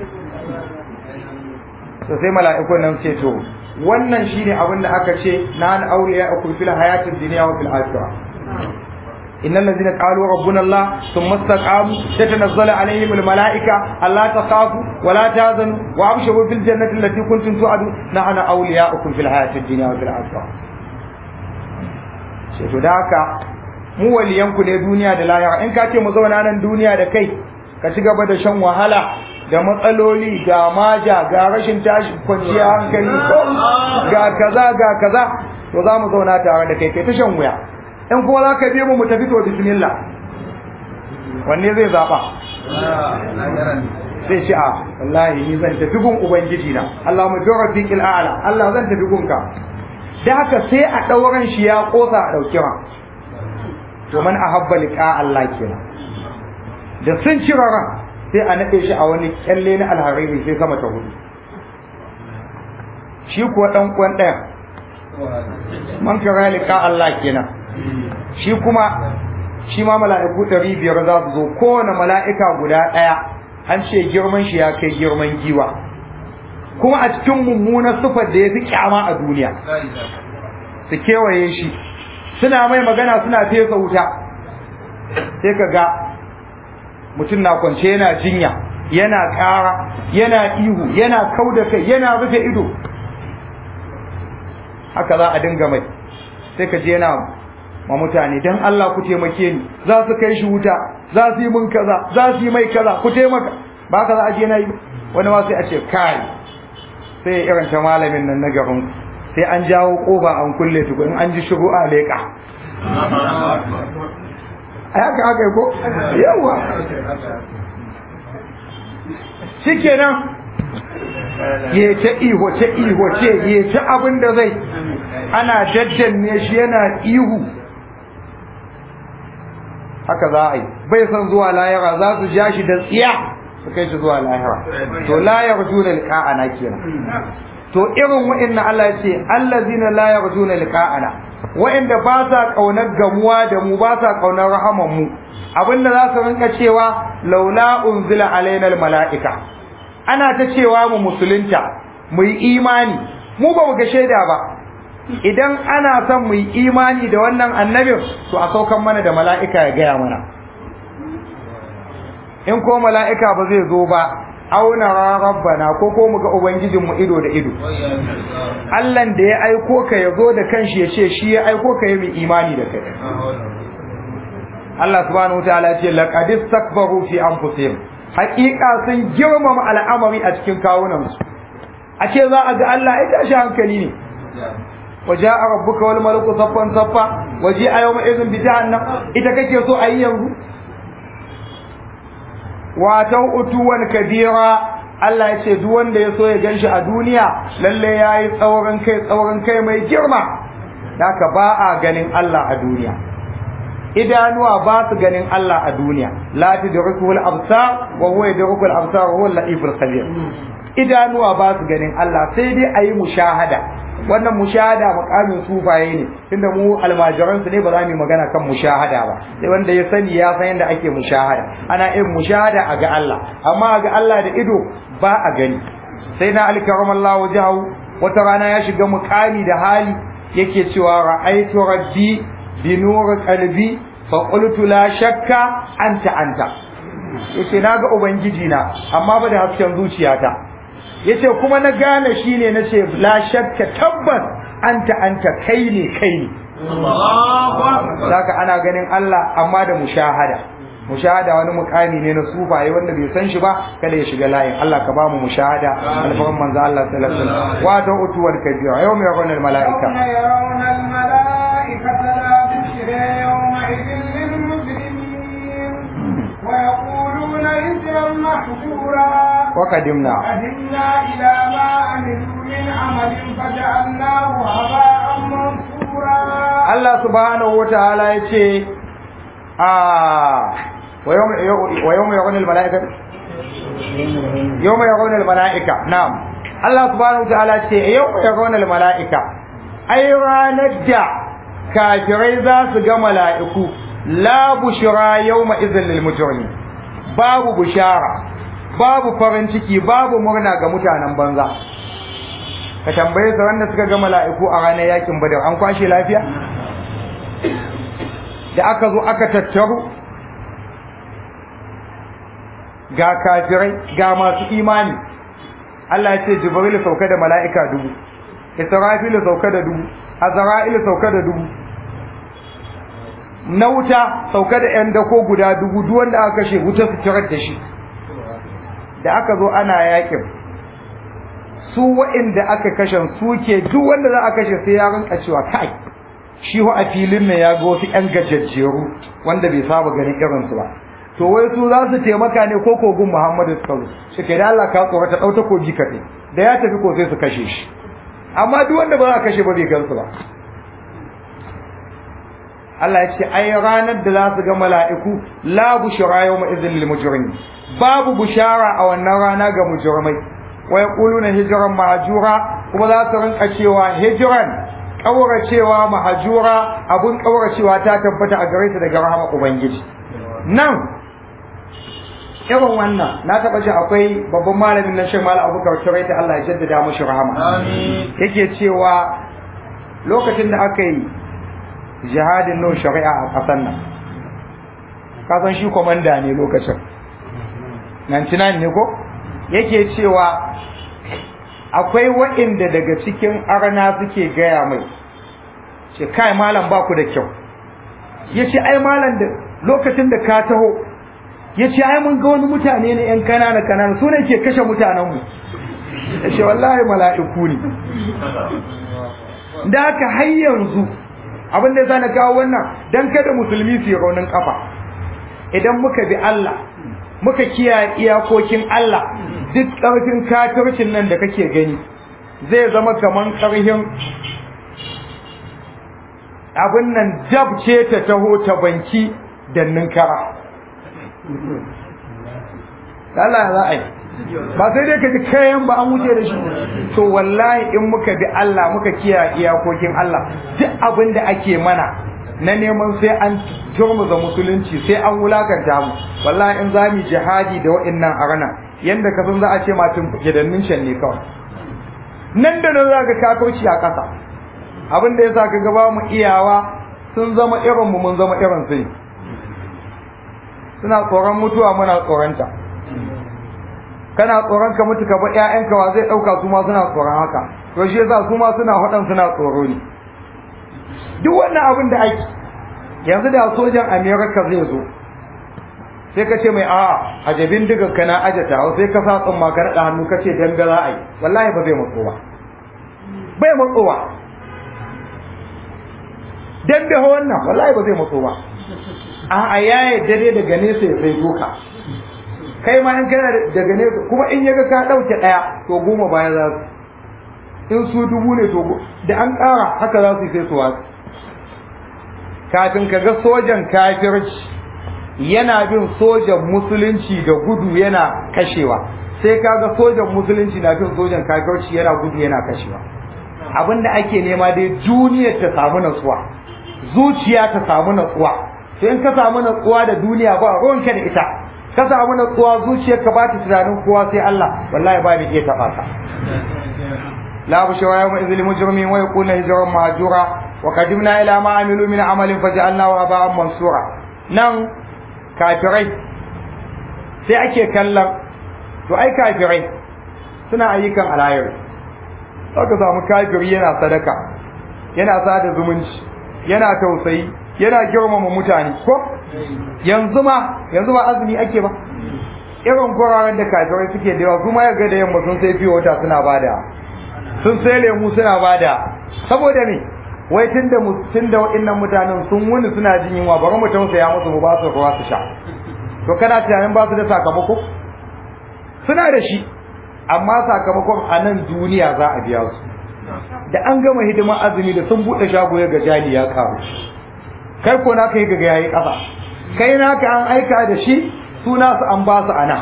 to sai mala'ikun nan ce to wannan shine abin da aka ce na an auliya akum fil hayatid dunya wa fil akhirah innal ladzina qalu rabbuna allah thumma istaqamu tatanazzalu alaihim al malaika alla takhafu wa la tahzanu wa abshiru fil jannati allati kuntum tu'adu nahnu awliya'ukum fil hayatid dunya wa fil akhirah sai to da haka mu waliyanku ne duniya da lahira in ka ce mu zauna nan duniya da kai ka ci gaba da shan wahala da matsaloli ga maja ga rashin tashi kwanciya hankali ko ga kaza ga kaza to za mu zauna tare da kai kai ta shan wuya in kuma za ka bi mu mu tafi to bismillah wanne zai zaba zai ce a wallahi ni zan tafi gun ubangiji na Allah mu jira fi a'la Allah zan tafi gunka da haka sai a ɗauran shi ya kosa a ɗauki ma to man ahabba liqa Allah kenan da sun cire ran sai a nade shi a wani kyalle na alhariri sai sama ta hudu shi kuwa dan kwan ɗaya man kara liqa Allah kenan shi kuma shi ma mala'iku ɗari biyar za su zo kowane mala'ika guda ɗaya an ce girman shi ya kai girman giwa kuma a cikin mummunar sufar da ya fi kyama a duniya su kewaye shi suna mai magana suna fesa wuta sai ka ga mutum na kwance yana jinya yana ƙara yana ihu yana kau da kai yana rufe ido haka za a dinga mai sai ka je yana ma mutane don Allah ku taimake ni za su kai shi wuta za su yi mun kaza za su yi mai kaza ku taimaka ba ka za a je na yi wani ma sai a ce kai sai ya irin ta malamin nan na garin sai an jawo kofa an kulle tuku in an ji shigo a leƙa a haka haka ko yawa shikenan ya ta iho ta iho ce ya ta abin da zai ana daddanne shi yana ihu haka za a yi bai san zuwa layara za su ja shi da tsiya su kai shi zuwa lahira to la yarjuna liqa'ana kenan to irin wa'annan Allah ya ce allazina la yarjuna liqa'ana wa'anda ba sa kaunar gamuwa da mu ba sa kaunar rahaman mu abinda za su rinka cewa laula unzila alaina mala'ika ana ta cewa mu musulunta mu yi imani mu ba mu ga shaida ba idan ana son mu yi imani da wannan annabin to a saukan mana da mala'ika ya gaya mana in ko mala'ika ba zai zo ba auna rabbana ko ko mu ga ubangijin mu ido da ido Allah da ya aiko ka ya zo da kanshi ya ce shi ya aiko ka yi mu imani da kai Allah subhanahu wataala ya ce laqad istakbaru fi anfusihim haqiqa sun girmama al'amari a cikin kawunan su a ce za a ga Allah ai tashi hankali ne وجاء ربك والملك صفا صفا وجيء يومئذ بجهنم ita kake so ayi yanzu watau utuwan kabira Allah ya ce duk wanda ya so ya ganshi a duniya lalle yayi tsauran kai tsauran kai mai girma haka ba a ganin Allah a duniya idanuwa ba su ganin Allah a duniya la tudrikuhu al-absar wa huwa yudriku al-absar wa huwa al-latif al-khabir idanuwa ba su ganin Allah sai dai ayi mushahada wannan mushahada makamin sufaye ne tunda mu almajiran su ne ba za mu magana kan mushahada ba sai wanda ya sani ya san yadda ake mushahada ana yin mushahada a ga Allah amma a ga Allah da ido ba a gani sai na alkaramallahu wajhahu wata rana ya shiga mukami da hali yake cewa ra'aytu rabbi bi nur qalbi fa qultu la shakka anta anta yace naga ubangiji na amma ba da hasken zuciyata yace kuma na gane shine nace la shakka tabbas anta anta kai ne kai ne Saka ana ganin Allah amma da mushahada mushahada wani mukami ne na sufaye wanda bai san shi ba kada ya shiga layin Allah ka bamu mushahada alfaran manzo Allah sallallahu alaihi wasallam wa ta utuwar kabira yawma yarawna al malaika يرون الملائكة لا بشرى يومئذ للمجرمين ويقولون إذا محجورا وقدمنا قدمنا إلى ما عملوا من عمل فجعلناه هباء منثورا Allah subhanahu wataala yace ah wa yawma wa yawma yarawna al malaika yawma yarawna al malaika na'am Allah subhanahu wataala yace yawma yarawna al malaika ai ranar da kafirai za su ga mala'iku la bushra yawma idhil lil mujrimin babu bishara babu farin ciki babu murna ga mutanen banza ka tambaye su wanda suka ga mala'iku a ranar yakin badar an kwashe lafiya da aka zo aka tattaru ga kafirai ga masu imani Allah ya ce Jibril sauka da mala'ika dubu Israfil sauka da dubu Azra'il sauka da dubu na wuta sauka da ‘yan dako guda dubu duk wanda aka kashe wuta su tirar da shi da aka zo ana yakin su wa'inda aka kashe su ke duk wanda za a kashe sai ya rinka cewa kai shi a filin ne ya ga wasu ‘yan gajajjeru wanda bai saba ganin irinsu ba to wai su za su taimaka ne ko kogun muhammadu suka zo shi ke da Allah ka tsorata ɗau takobi kaɗai da ya tafi ko sai su kashe shi amma duk wanda ba za a kashe ba bai gansu ba Allah ya ce ai ranar da za su ga mala'iku la bushra yawma idhil lil mujrimin babu bushara a wannan rana ga mujrimai wa yaquluna hijran mahjura kuma za su rinka cewa hijran kauracewa mahjura abun kauracewa ta tabbata a gare su daga rahama ubangiji nan irin wannan na taba ji akwai babban malamin nan shi malam Abubakar Turaita Allah ya jaddada mashi rahama Amin. yake cewa lokacin da aka yi jihadin no shari'a a ƙasar nan kasan shi komanda ne lokacin 99 ne ko yake cewa akwai waɗanda daga cikin arna suke gaya mai ce kai malam ba ku da kyau ya ce ai malam da lokacin da ka taho ya ce ai mun ga wani mutane ne yan kanana kanana su ne ke kashe mutanenmu ya ce wallahi mala'iku ne da haka har yanzu abin da ya na kawo wannan dan kada musulmi su yi raunin kafa idan muka bi Allah muka kiyaye iyakokin Allah duk ƙarfin kafircin nan da kake gani zai zama kaman ƙarfin abin nan jab ce ta taho ta banki da ninkara Allah za a yi ba sai dai ka ji kayan ba an wuce da shi to wallahi in muka bi Allah muka kiyaye iyakokin Allah duk abin da ake mana na neman sai an turmuza musulunci sai an wulakanta mu wallahi in za mu jihadi da wa'annan arana yanda ka san za a ce matin gidannin shan ne kawai nan da nan za ka kafirci a ƙasa abin da yasa ka gaba mu iyawa sun zama irin mu mun zama irin su suna tsoron mutuwa muna tsoronta kana tsoron ka mutu ka ba ƴaƴanka wa zai ɗauka su ma suna tsoron haka to shi yasa su ma suna haɗan suna tsoro ne duk wannan abin da ake yanzu da sojan America zai zo sai ka ce mai a'a ajabin diga kana ajata sai ka sa tsumma ka naɗa hannu ka ce danga za a yi wallahi ba zai matso ba bai matsowa dambe wannan wallahi ba zai matso ba a'a ya yadda dai daga nesa ya sai doka kai ma in kana daga nesa kuma in yaga ka dauke daya to goma baya za su in su dubu ne to da an kara haka za su yi sai su wasu kafin ka ga sojan kafirci yana bin sojan musulunci da gudu yana kashewa sai ka ga sojan musulunci na bin sojan kafirci yana gudu yana kashewa abinda ake nema dai duniyar ta samu natsuwa zuciya ta samu natsuwa sai in ka samu natsuwa da duniya ba ruwanka da ita ka samu natsuwa zuciyar ka ba ta tunanin kowa sai Allah wallahi ba ni iya taba ka la bushra yawma idhil mujrimin wa yakuna hijran mahjura wa qadimna ila ma amilu min amalin faj'alnahu haba'an mansura nan kafirai sai ake kallon to ai kafirai suna ayyukan alayar aka samu kafiri yana sadaka yana sada zumunci yana tausayi yana girmama mutane ko yanzu ma yanzu ba azumi ake ba irin guraren da kafirai suke da yawa kuma ya ga da yamma sun sai fiye wata suna bada sun sai lemu suna bada saboda me wai tunda tunda waɗannan mutanen sun wuni suna jin yunwa bari mu tausaya musu mu ba su ruwa su sha to kana tunanin ba su da sakamako suna da shi amma sakamakon a nan duniya za a biya su da an gama hidimar azumi da sun buɗe shago ya ga jali ya karu kai ko naka yi ga yayi ƙasa kai naka an aika da shi suna su an ba su ana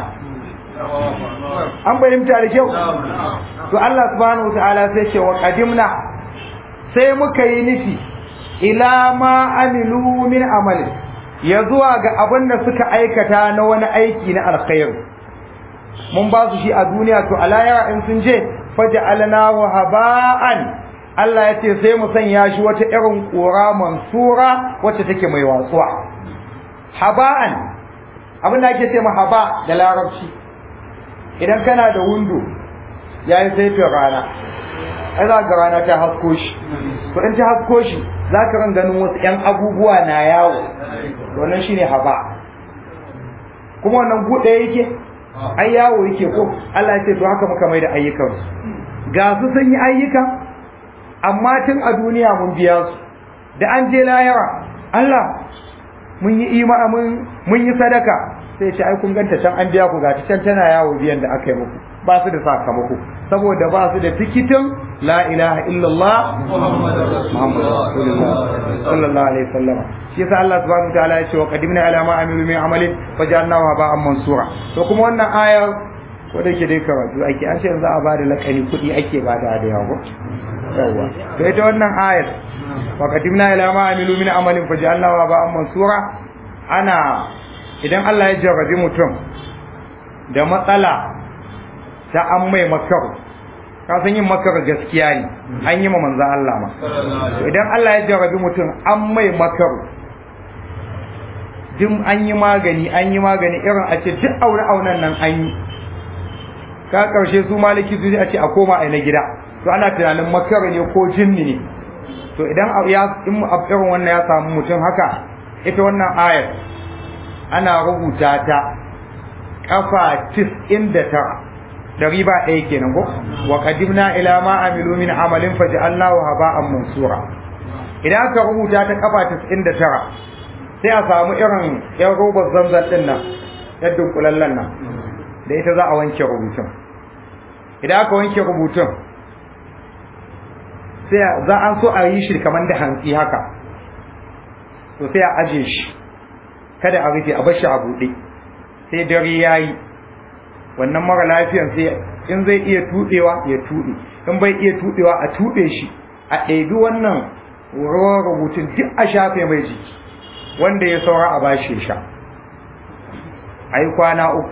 an bayyanta da kyau to Allah subhanahu wataala sai ce wa qadimna sai muka yi nufi ila ma amilu min amali ya zuwa ga abin da suka aikata na wani aiki na alkhairi mun ba su shi a duniya to alayara in sun je faj'alnahu haba'an Allah ya ce sai mu sanya shi wata irin ƙura mansura wacce take mai watsuwa haba'an abin da ake ce ma haba da larabci idan kana da windo yayi saifin rana ai za ga rana ta hasko shi to in ta hasko shi za ka ran ganin wasu 'yan abubuwa na yawo wannan shine haba kuma wannan buɗe yake ai yawo yake ko Allah ya ce to haka muka mai da ayyukan ga su sun yi ayyuka amma tun a duniya mun biya su da an je layara Allah mun yi ima mun mun yi sadaka sai ce ai kun ganta can an biya ku ga can tana yawo biyan da aka yi muku ba su da sakamako saboda ba su da tikitin la ilaha illallah muhammadu rasulullah sallallahu alaihi wasallam shi yasa Allah subhanahu wataala ya ce wa qadimna ala ma amilu min amalin fajalnahu haba'an mansura to kuma wannan ayar ko da ke dai karatu ake an ce yanzu a bada lakani kuɗi ake bada da yawa yawa to ita wannan ayar wa qadimna ila ma amilu min amalin fajalnahu haba'an mansura ana idan Allah ya jarrabi mutum da matsala ta an mai makar ka san yin makar gaskiya ne an yi ma manzo Allah ma idan Allah ya jarrabi mutum an mai makar duk an yi magani an yi magani irin a ce duk aure auren nan an yi ka karshe su maliki su a ce a koma a na gida to ana tunanin makar ne ko jinni ne to idan ya in irin wannan ya samu mutum haka ita wannan ayar ana rubuta ta kafa 99 dari ba ɗaya kenan ko wa qadimna ila ma amilu min amalin faj'alnahu haba'an mansura idan aka rubuta ta kafa 99 sai a samu irin yan robar zanzan din nan yan dunkulallen nan da ita za a wanke rubutun idan aka wanke rubutun sai za an so a yi shi kamar da hantsi haka to sai a aje shi kada a rufe a bar shi a buɗe sai dare yayi wannan mara lafiyan sai in zai iya tuɗewa ya tuɗe in bai iya tuɗewa a tuɗe shi a ɗebi wannan ruwan rubutun duk a shafe mai jiki wanda ya saura a bashi sha a yi kwana uku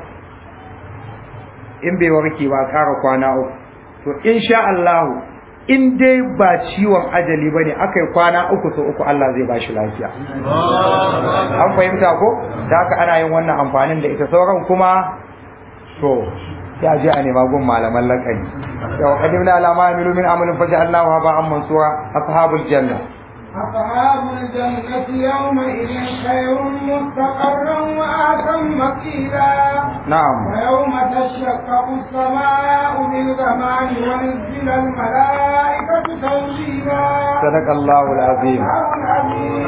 in bai warke ba ƙara kwana uku to in sha Allahu in dai ba ciwon ajali ba ne aka yi kwana uku so uku Allah zai ba shi lafiya an fahimta ko da haka ana yin wannan amfanin da ita sauran kuma to ya je a nema gun malaman lakani yau qadimna ala ma amilu min amalin faja'alnahu haba'an mansura ashabul janna أصحاب الجنة يومئذ خير مستقرا وأحسن مقيلا نعم ويوم تشقق السماء بالغمام ونزل الملائكة تنزيلا صدق الله العظيم العظيم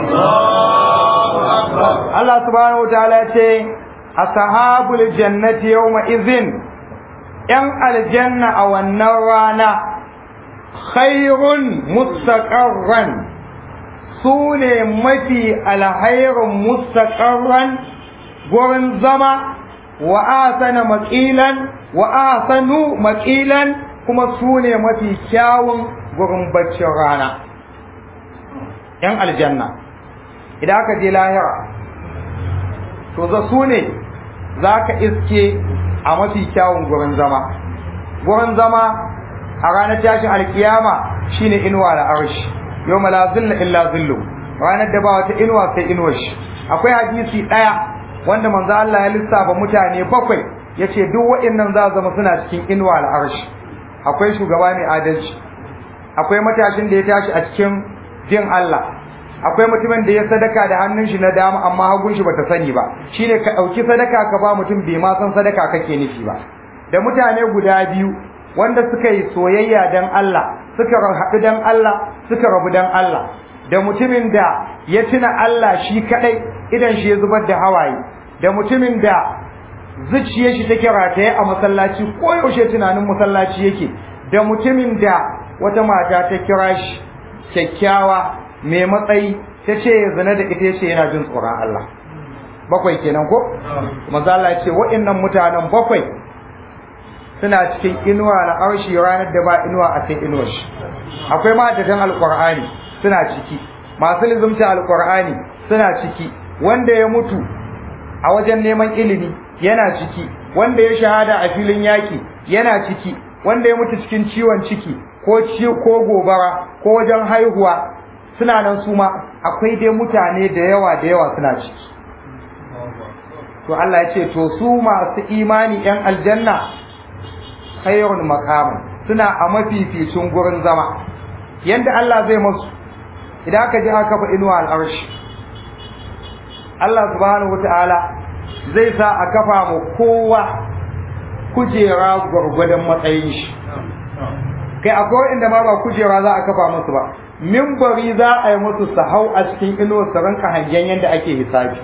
Allah subhanahu wa ta'ala ce ashabul jannati yawma idhin yan aljanna a wannan rana khairun mustaqarran su ne mafi alhairun mustaqarran gurin zama wa asana maqilan wa asanu maqilan kuma su ne mafi kyawun gurin baccin rana yan aljanna idan aka je lahira to za su ne za ka iske a mafi kyawun gurin zama gurin zama a ranar tashin alkiyama shine inuwa da arshi yau la zilla illa zillu ranar da ba wata inuwa sai inuwar shi akwai hadisi ɗaya wanda manzo Allah ya lissafa mutane bakwai yace duk waɗannan za zama suna cikin inuwa da arshi akwai shugaba mai adalci akwai matashin da ya tashi a cikin jin Allah akwai mutumin da ya sadaka da hannun shi na dama amma hagun shi bata sani ba shine ka dauki sadaka ka ba mutum bai ma san sadaka kake nufi ba da mutane guda biyu wanda suka yi soyayya dan Allah suka haɗu dan Allah suka rabu dan Allah da mutumin da ya tuna Allah shi kadai idan shi ya zubar da hawaye da mutumin da zuciyar shi take rataye a masallaci ko yaushe tunanin masallaci yake da mutumin da wata mata ta kira shi kyakkyawa mai matsayi ta ce ya zina da ita ce yana jin tsoron Allah bakwai kenan ko maza Allah ya ce waɗannan mutanen bakwai suna cikin inuwa na arshi ranar da ba inuwa a sai inuwar shi akwai ma'aikatan alqur'ani suna ciki masu lizumta alqur'ani suna ciki wanda ya mutu a wajen neman ilimi yana ciki wanda ya shahada a filin yaki yana ciki wanda ya mutu cikin ciwon ciki ko ci ko gobara ko wajen haihuwa suna nan su ma akwai dai mutane da yawa da yawa suna ciki to Allah ya ce to su masu imani yan aljanna khairun maqaman suna a mafificin gurin zama yanda Allah zai masu idan aka ji aka fa inuwa al'arshi Allah subhanahu wata'ala zai sa a kafa mu kowa kujera gwargwadon matsayin shi kai akwai inda ma ba kujera za a kafa musu ba mimbari za a yi musu su hau a cikin inuwar su ranka hangen yadda ake hisabi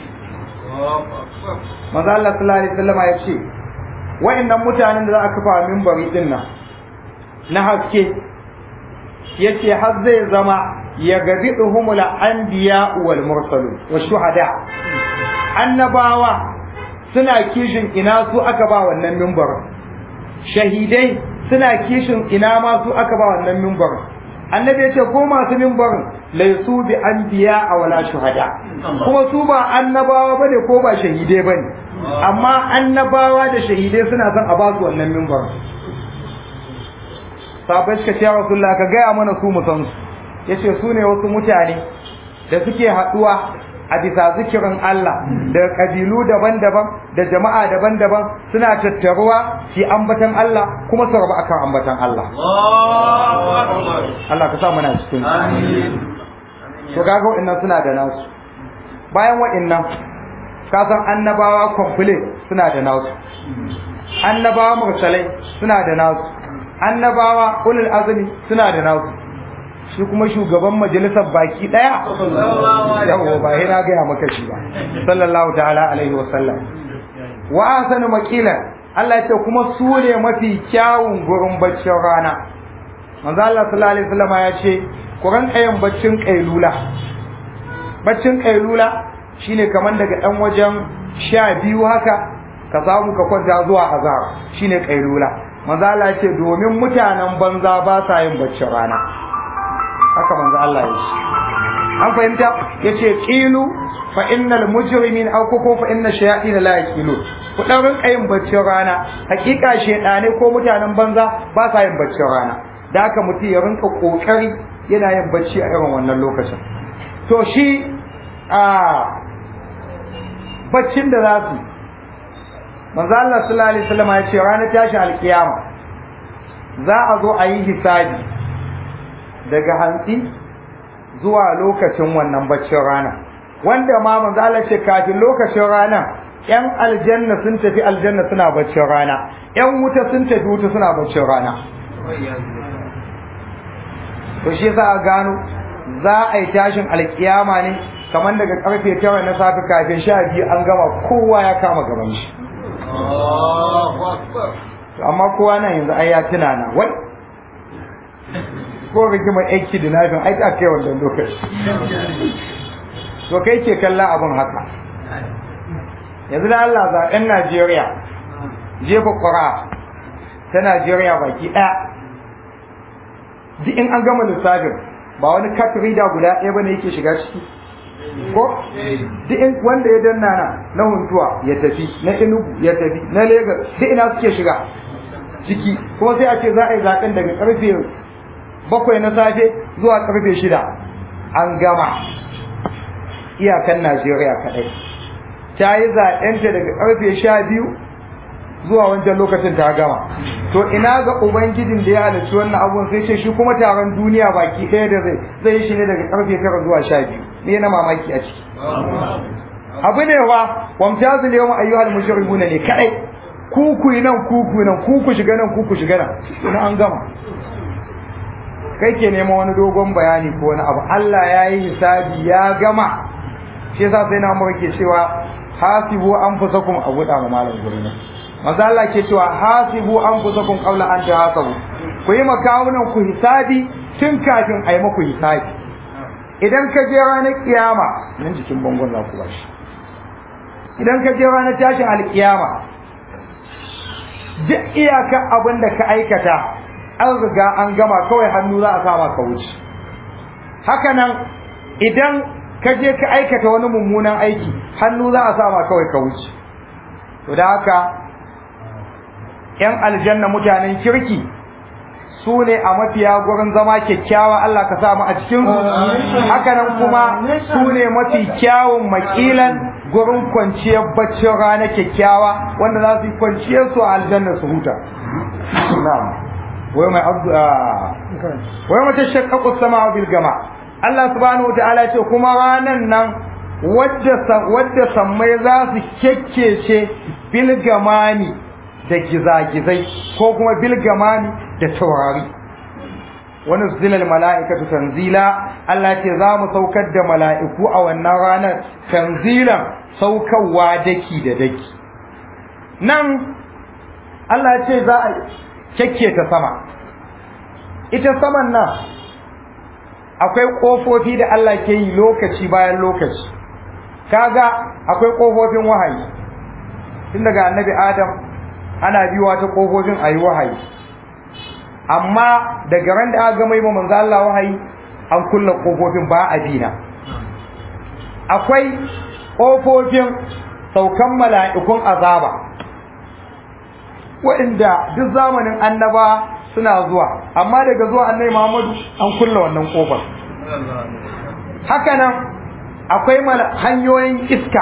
maza Allah sallallahu alaihi wasallam ya ce wa'annan mutanen da za a kafa mimbari din nan na haske yace har zai zama ya gabi duhumul anbiya wal mursalun wa shuhada annabawa suna kishin ina su aka ba wannan mimbarin shahidai suna kishin ina ma su aka ba wannan mimbarin annabi ya ce ko masu mimbarin laisu bi anbiya a wala shuhada kuma su ba annabawa bane ko ba shahidai bane amma annabawa da shahidai suna son a ba su wannan mimbarin sabai suka ce rasulullah ka gaya mana su mu san su yace su ne wasu mutane da suke haɗuwa a bisa zikirin Allah da kabilu daban-daban da jama'a daban-daban suna tattaruwa shi ambatan Allah kuma su rabu akan ambatan Allah Allah ka sa mana cikin to kaga wa'annan suna da nasu bayan wa'annan ka san annabawa complete suna da nasu annabawa mursalai suna da nasu annabawa ulul azmi suna da nasu shi kuma shugaban majalisar baki daya yawo ba sai na gaya maka shi ba sallallahu ta'ala alaihi wasallam wa ahsanu maqila Allah ya ce kuma su ne mafi kyawun gurin baccin rana manzo Allah sallallahu alaihi wasallam ya ce ku ranka yin baccin kailula baccin kailula shine kaman daga dan wajen sha biyu haka ka samu ka kwanta zuwa azhar shine kailula manzo Allah ya ce domin mutanen banza ba sa yin baccin rana haka manzo Allah ya ce an fahimta yace qilu fa innal mujrimin aw ko fa inna shayatin la yaqilu ku dan rinka yin baccin rana hakika shedane ko mutanen banza ba sa yin baccin rana da haka mutum ya rinka kokari yana yin bacci a irin wannan lokacin to shi a baccin da za su manzo Allah sallallahu alaihi wasallam ya ce ranar tashi alkiyama za a zo a yi hisabi daga hantsi zuwa lokacin wannan baccin rana wanda ma manzo Allah ce kafin lokacin rana yan aljanna sun tafi aljanna suna baccin rana yan wuta sun tafi wuta suna baccin rana to shi yasa a gano za a yi tashin alkiyama ne kamar daga karfe tara na safe kafin sha biyu an gama kowa ya kama gaban shi amma kowa nan yanzu ai ya tuna na wai ko rigimar aiki da nafin ai ta kai wannan lokaci to kai ke kalla abin haka yanzu da Allah zaɓen Najeriya jefa ƙura ta Najeriya baki ɗaya duk in an gama lissafin ba wani cat reader guda ɗaya bane yake shiga ciki ko duk in wanda ya danna na na huntuwa ya tafi na Enugu ya tafi na Lagos duk ina suke shiga ciki kuma sai a ce za a yi zaɓen daga ƙarfe bakwai na safe zuwa karfe shida an gama iyakan Najeriya kaɗai ta yi zaɓenta daga karfe sha biyu zuwa wancan lokacin ta gama to ina ga ubangijin da ya halarci wannan abun sai ce shi kuma taron duniya baki ɗaya da zai zai shi ne daga karfe tara zuwa sha biyu ne na mamaki a ciki abu ne wa wamtazil yawma ayyuhal mujrimuna ne kadai kuku nan kuku nan kuku shiga nan kuku shiga nan ina an gama kai ke nema wani dogon bayani ko wani abu Allah ya yi hisabi ya gama shi yasa sai na umar ke cewa hasibu anfusakum a guda ma malam guri ne maza Allah ke cewa hasibu anfusakum qabla an tahasabu ku yi makawunan ku hisabi tun kafin a yi maku hisabi idan ka je ranar kiyama nan jikin bangon za ku bashi idan ka je ranar tashin alkiyama duk iyakar abin da ka aikata an riga an gama kawai hannu za a sama ka wuce haka nan idan ka je ka aikata wani mummunan aiki hannu za a sa ma kawai ka wuce to da haka yan aljanna mutanen kirki su ne a mafiya gurin zama kyakkyawa Allah ka samu a cikin su haka nan kuma su ne mafi kyawun makilan gurin kwanciyar baccin rana kyakkyawa wanda za su yi kwanciyar su a aljanna su huta na'am wai mai abdu wai mata shaqqaqu sama bil gama Allah subhanahu wataala ya ce kuma ranan nan wadda wadda sammai za su kekkece bil gamani da gizagizai ko kuma bil gamani da taurari wani zilal mala'ikatu tanzila Allah ce za mu saukar da mala'iku a wannan ranar tanzilan saukarwa daki da daki nan Allah ce za a kyakke ta sama ita saman nan akwai ƙofofi da Allah ke yi lokaci bayan lokaci kaga akwai ƙofofin wahayi tun daga annabi adam ana biyuwa ta ƙofofin a yi wahayi amma daga ran da aka gama yi manzo Allah wahayi an kulle kofofin ba a dina akwai kofofin saukan mala'ikun azaba waɗanda duk zamanin annaba suna zuwa amma daga zuwa annabi Muhammadu an kulle wannan kofar haka nan akwai hanyoyin iska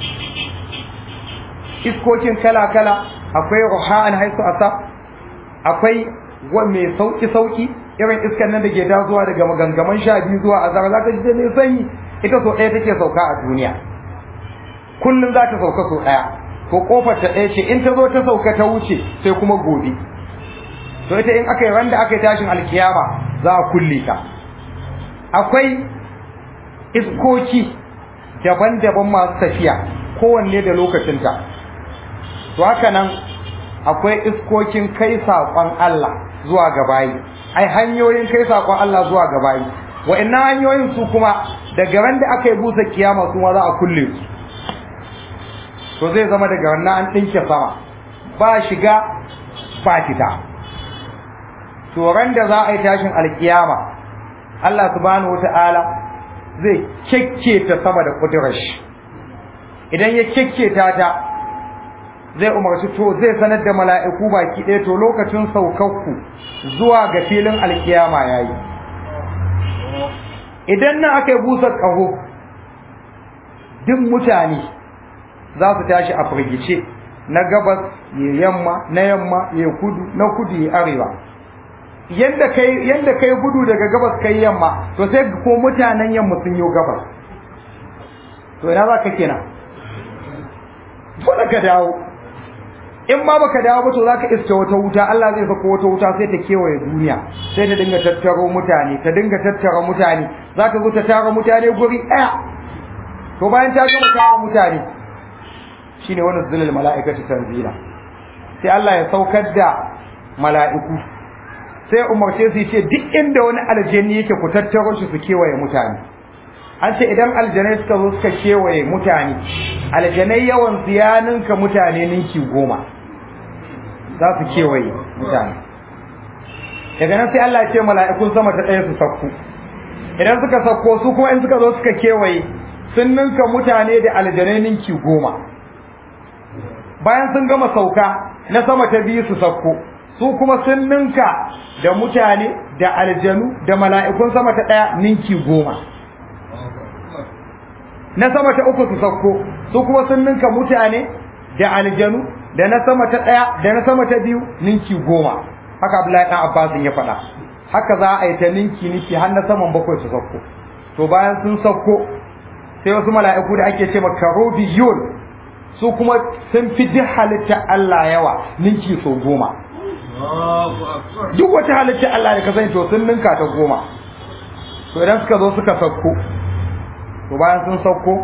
iskokin kala-kala akwai ruha'an haisu asa akwai wa mai sauki sauki irin iskan nan da ke tasowa daga magangaman sha biyu zuwa azara zaka ji da mai sanyi ita so ɗaya take sauka a duniya kullum za ta sauka so ɗaya ko kofar ta ɗaya ce in ta zo ta sauka ta wuce sai kuma gobe to ita in aka yi randa aka yi tashin alkiyama za a kulle ta akwai iskoki daban-daban masu tafiya kowanne da lokacinta to haka nan akwai iskokin kai saƙon Allah zuwa ga bayi ai hanyoyin kai saƙon Allah zuwa ga bayi wa'annan hanyoyin su kuma daga ran da aka yi busa kiyama su ma za a kulle su to zai zama daga wannan an ɗinke sama ba shiga ba fita to ran da za a yi tashin alkiyama Allah subhanahu wata'ala zai kekketa sama da kudurar shi idan ya kekketa ta zai umarci to zai sanar da mala'iku baki ɗaya to lokacin saukakku zuwa ga filin alkiyama yayi idan nan aka yi busa ƙaho duk mutane za su tashi a firgice na gabas ya yamma na yamma ya kudu na kudu ya arewa yanda kai yanda kai gudu daga gabas kai yamma to sai ko mutanen yamma sun yi gabas to ina za ka kenan dole ka dawo in ma baka dawo ba to zaka iska wata wuta Allah zai saka wata wuta sai ta kewaye duniya sai ta dinga tattaro mutane ta dinga tattara mutane zaka zo ta tara mutane guri daya to bayan ta gama tara mutane shine wannan zulul mala'ikatu tanzila sai Allah ya saukar da mala'iku sai umarce su ce duk inda wani aljanni yake ku tattaro shi su kewaye mutane an ce idan aljanai suka zo suka kewaye mutane aljanai yawan ziyaninka mutane ninki goma za su kewaye mutane daga nan sai Allah ya ce mala'ikun sama ta ɗaya su sakku idan suka sakko su kuma in suka zo suka kewaye sun ninka mutane da aljanai ninki goma bayan sun gama sauka na sama ta biyu su sakko su kuma sun ninka da mutane da aljanu da mala'ikun sama ta ɗaya ninki goma na sama ta uku su sauko su kuma sun ninka mutane da aljanu da na sama ta ɗaya da na sama ta biyu ninki goma haka Abdullahi dan Abbas ya faɗa haka za a yi ta ninki ninki har na saman bakwai su sauko to bayan sun sauko sai wasu mala'iku da ake ce makarobiyun su kuma sun fi duk halitta Allah yawa ninki sau goma duk wata halitta Allah da ka sani to sun ninka ta goma to idan suka zo suka sauko to bayan sun sauko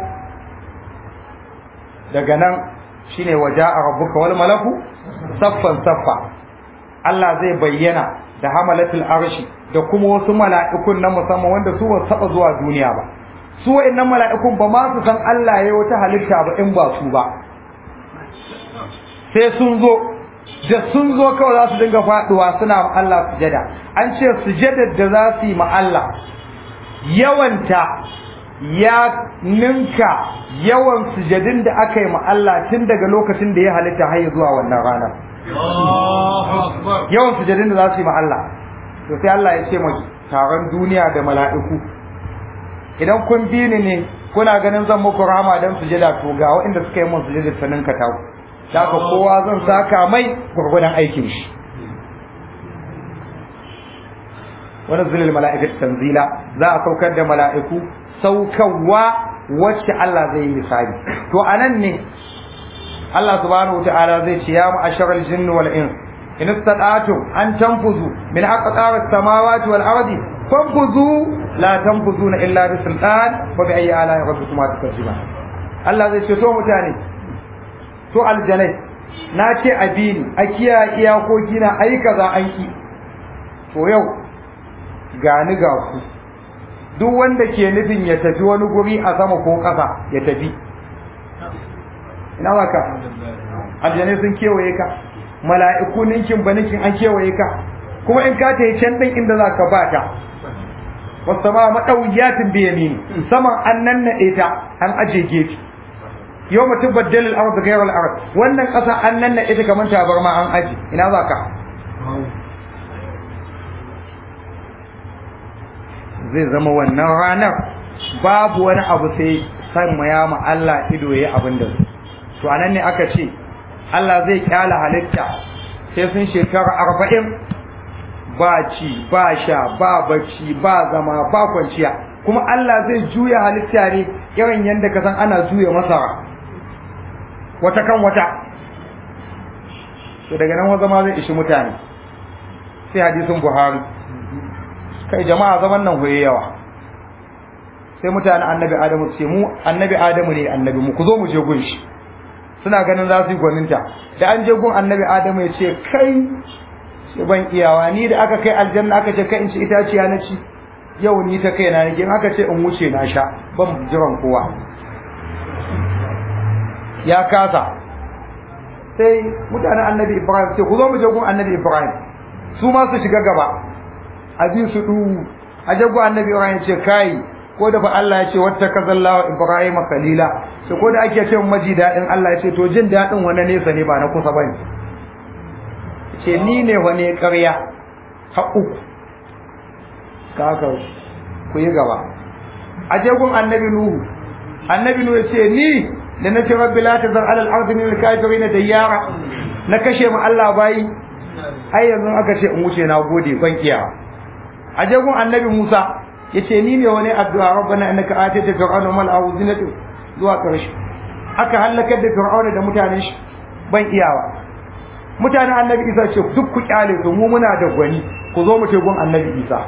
daga nan shine waja'a rabbuka wal malaku saffan saffa Allah zai bayyana da hamalatul arshi da kuma wasu mala'ikun na musamman wanda su ba taba zuwa duniya ba su wa'annan mala'ikun ba ma su san Allah yayi wata halitta ba in ba su ba sai sun zo da sun zo kawai za su dinga faduwa suna ma Allah sujada an ce sujadar da za su yi ma Allah yawanta ya ninka yawan sujadin da aka yi ma Allah tun daga lokacin da ya halitta har zuwa wannan ranar yawan sujadin da za su yi ma Allah to sai Allah ya ce ma taron duniya da mala'iku idan kun bi ni ne kuna ganin zan muku rama dan sujada to ga waɗanda suka yi mun sujada sanin ka tawo da haka kowa zan saka mai gurgudan aikin shi wani zulil mala'ikatu tanzila za a saukar da mala'iku saukarwa wacce Allah zai yi misali to anan ne Allah subhanahu wa ta'ala zai ce ya ma'asharal jinni wal ins in istata'tum an tanfuzu min aqtaris samawati wal ardi fanfuzu la tanfuzuna illa bi sultan wa bi ayyi ala'i rabbikuma tukazziban Allah zai ce to mutane to aljanai na ce abini a kiyaye iyakoki na ayi kaza an ki to yau gani ga ku duk wanda ke nufin ya tafi wani guri a sama ko ƙasa ya tafi ina za ka aljanai sun kewaye ka mala'iku ninkin ba ninkin an kewaye ka kuma in ka ta yi can ɗin inda za ka ba ta wasu ma maɗauyatin biya ne saman an nan na ta an aje gefe yau mutum baddalil arab da gairar arab wannan ƙasa an nan na ita kamar tabarma an aje ina za ka zai zama wannan ranar babu wani abu sai san maya ma Allah ido yayi abin da to anan ne aka ce Allah zai kyala halitta sai sun shekara arba'in ba ci ba sha ba bacci ba zama ba kwanciya kuma Allah zai juya halitta ne irin yadda ka san ana juya masara wata kan wata to daga nan zama zai ishi mutane sai hadisin Buhari kai jama'a zaman nan hoye yawa sai mutane annabi adamu ce mu annabi adamu ne annabi mu ku zo mu je gun shi suna ganin za su yi gwaninta da an je gun annabi adamu ya ce kai ce ban iyawa ni da aka kai aljanna aka ce kai in ci itaciya na ci yau ni ta kai na nake in aka ce in wuce na sha ban jiran kowa ya kasa sai mutanen annabi ibrahim ce ku zo mu je gun annabi ibrahim su ma su shiga gaba abin su du a jago annabi Ibrahim ce kai ko da fa Allah ya ce wata kazallahu Ibrahim khalila to ko da ake cewa maji dadin Allah ya ce to jin dadin wani nesa ne ba na kusa bane ce ni ne wani ƙarya ha uku kaka ku yi gaba a jagon annabi Nuhu annabi Nuhu ya ce ni da na ce rabbi la tazar ala al-ardi min al-kafirin dayyara na kashe mu Allah bayi ai yanzu aka ce in wuce na gode ban kiyawa a jagun annabi Musa yace ni ne wani addu'a rabbana innaka atayta fir'auna mal awzinatu zuwa karshe aka halakar da fir'auna da mutanen shi ban iyawa mutanen annabi Isa ce duk ku kyale to mu muna da gwani ku zo mu ce gun annabi Isa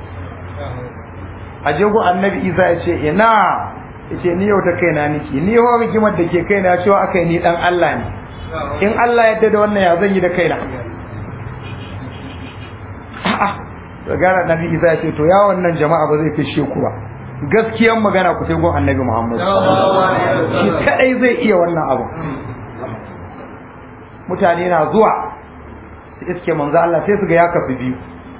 a jagun annabi Isa yace ina yace ni yau ta kaina niki ni ho rigimar da ke kaina cewa akai ni dan Allah ne in Allah yadda da wannan ya zan yi da kaina a'a da gara nabi isa ya ce to ya wannan jama'a ba zai fishe ku ba gaskiyan magana ku sai gon annabi muhammad shi kadai zai iya wannan abu mutane na zuwa su iske manzo Allah sai su ga ya kafi biyu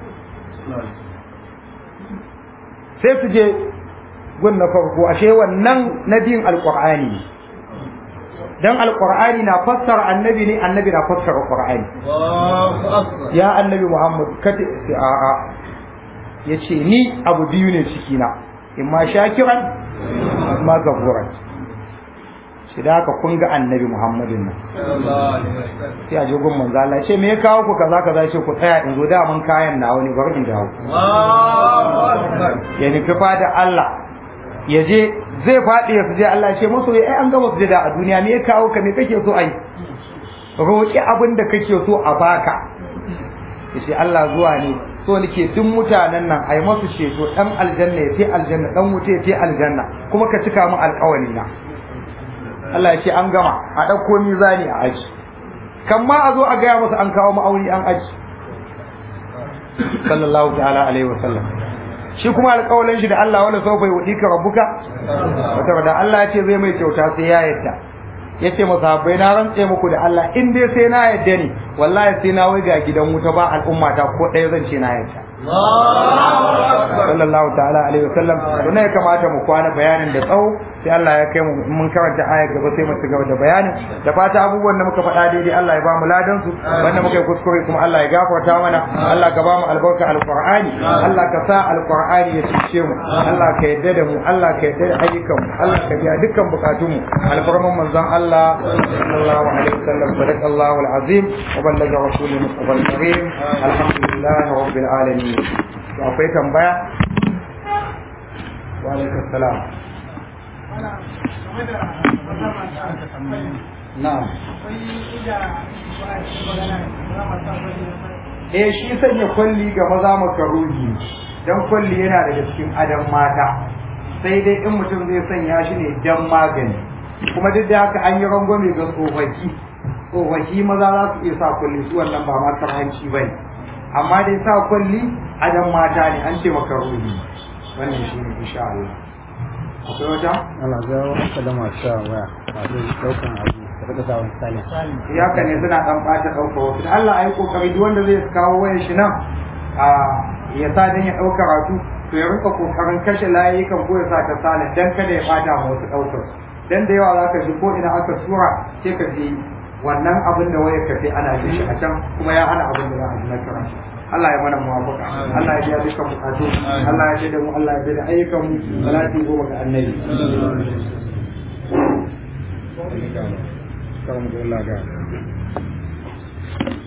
sai su je gun na farko ashe wannan nabiyin alqur'ani ne dan alqur'ani na fassara annabi ne annabi na fassara qur'ani ya annabi muhammad kace a a yace ni abu biyu ne ciki na imma shakiran imma gafuran shi da haka kun ga annabi muhammadin nan sai a je gun manzo Allah ce me ya kawo ku kaza kaza ce ku tsaya in zo da mun kayan nawa ne bari in dawo ya nufi da Allah ya je zai faɗi ya suje Allah ce maso ai an gama sujada a duniya me ya kawo ka me kake so ai roƙi abin da kake so a baka yace Allah zuwa ne so nake duk mutanen nan ai masu ceto dan aljanna ya ce aljanna dan wuta ya ce aljanna kuma ka cika mu alƙawari na Allah ya ce an gama a ɗauko mizani a aji kan ma a zo a gaya masa an kawo ma'auni an aji sallallahu ta'ala alaihi wa sallam shi kuma alƙawalin shi da Allah wala sawfa yudika rabbuka wata da Allah ya ce zai mai kyauta sai ya yadda yace masahabbai na rantse muku da Allah in dai sai na yadda ne wallahi sai na wai ga gidan wuta ba al'umma ta ko ɗaya zan ce na yadda sallallahu ta'ala alaihi wasallam to ne ya kamata mu kwana bayanin da tsawo sai Allah ya kai mu mun karanta ayar gaba sai mu ci gaba da bayanin da fata abubuwan da muka faɗa daidai Allah ya ba mu ladan su wanda muka yi kuskure kuma Allah ya gafarta mana Allah ka ba mu albarka alqur'ani Allah ka sa alqur'ani ya cece mu Allah ka yadda da mu Allah ka yadda da ayyukan mu Allah ka biya dukkan bukatun mu alfarman manzon Allah sallallahu alaihi wasallam sadaqallahu alazim wa ballaga rasulul mustafa alkarim alhamdulillahi rabbil alamin to akwai tambaya wa alaikum salam na'am eh shi sanya kwalli ga maza makaruhi dan kwalli yana daga cikin adam mata sai dai in mutum zai sanya shi ne dan magani kuma duk da haka an yi rangwame ga tsofaffi tsofaffi maza za su iya sa kwalli su wannan ba ma hanci bane amma dai sa kwalli adam mata ne an ce makaruhi wannan shi ne insha Allah akwai wata Allah ga haka da masu waya masu daukan abu da daga sa wani sani ya ka ne suna dan bata dauka wasu da Allah ayi kokari duk wanda zai kawo wayar shi nan a ya sa dan ya dauka karatu to ya rinka kokarin kashe layukan ko ya sa ta salin dan kada ya bata ma wasu daukar dan da yawa zaka ji ko ina aka tura sai ka ji wannan abin da wayar ka sai ana jin shi a can kuma ya hana abin da za a ji na karatu Allah ya mana muwafaka Allah ya biya dukkan bukatu Allah ya da mu Allah ya da ayyukan mu salati goma ga annabi Kamu da Allah ga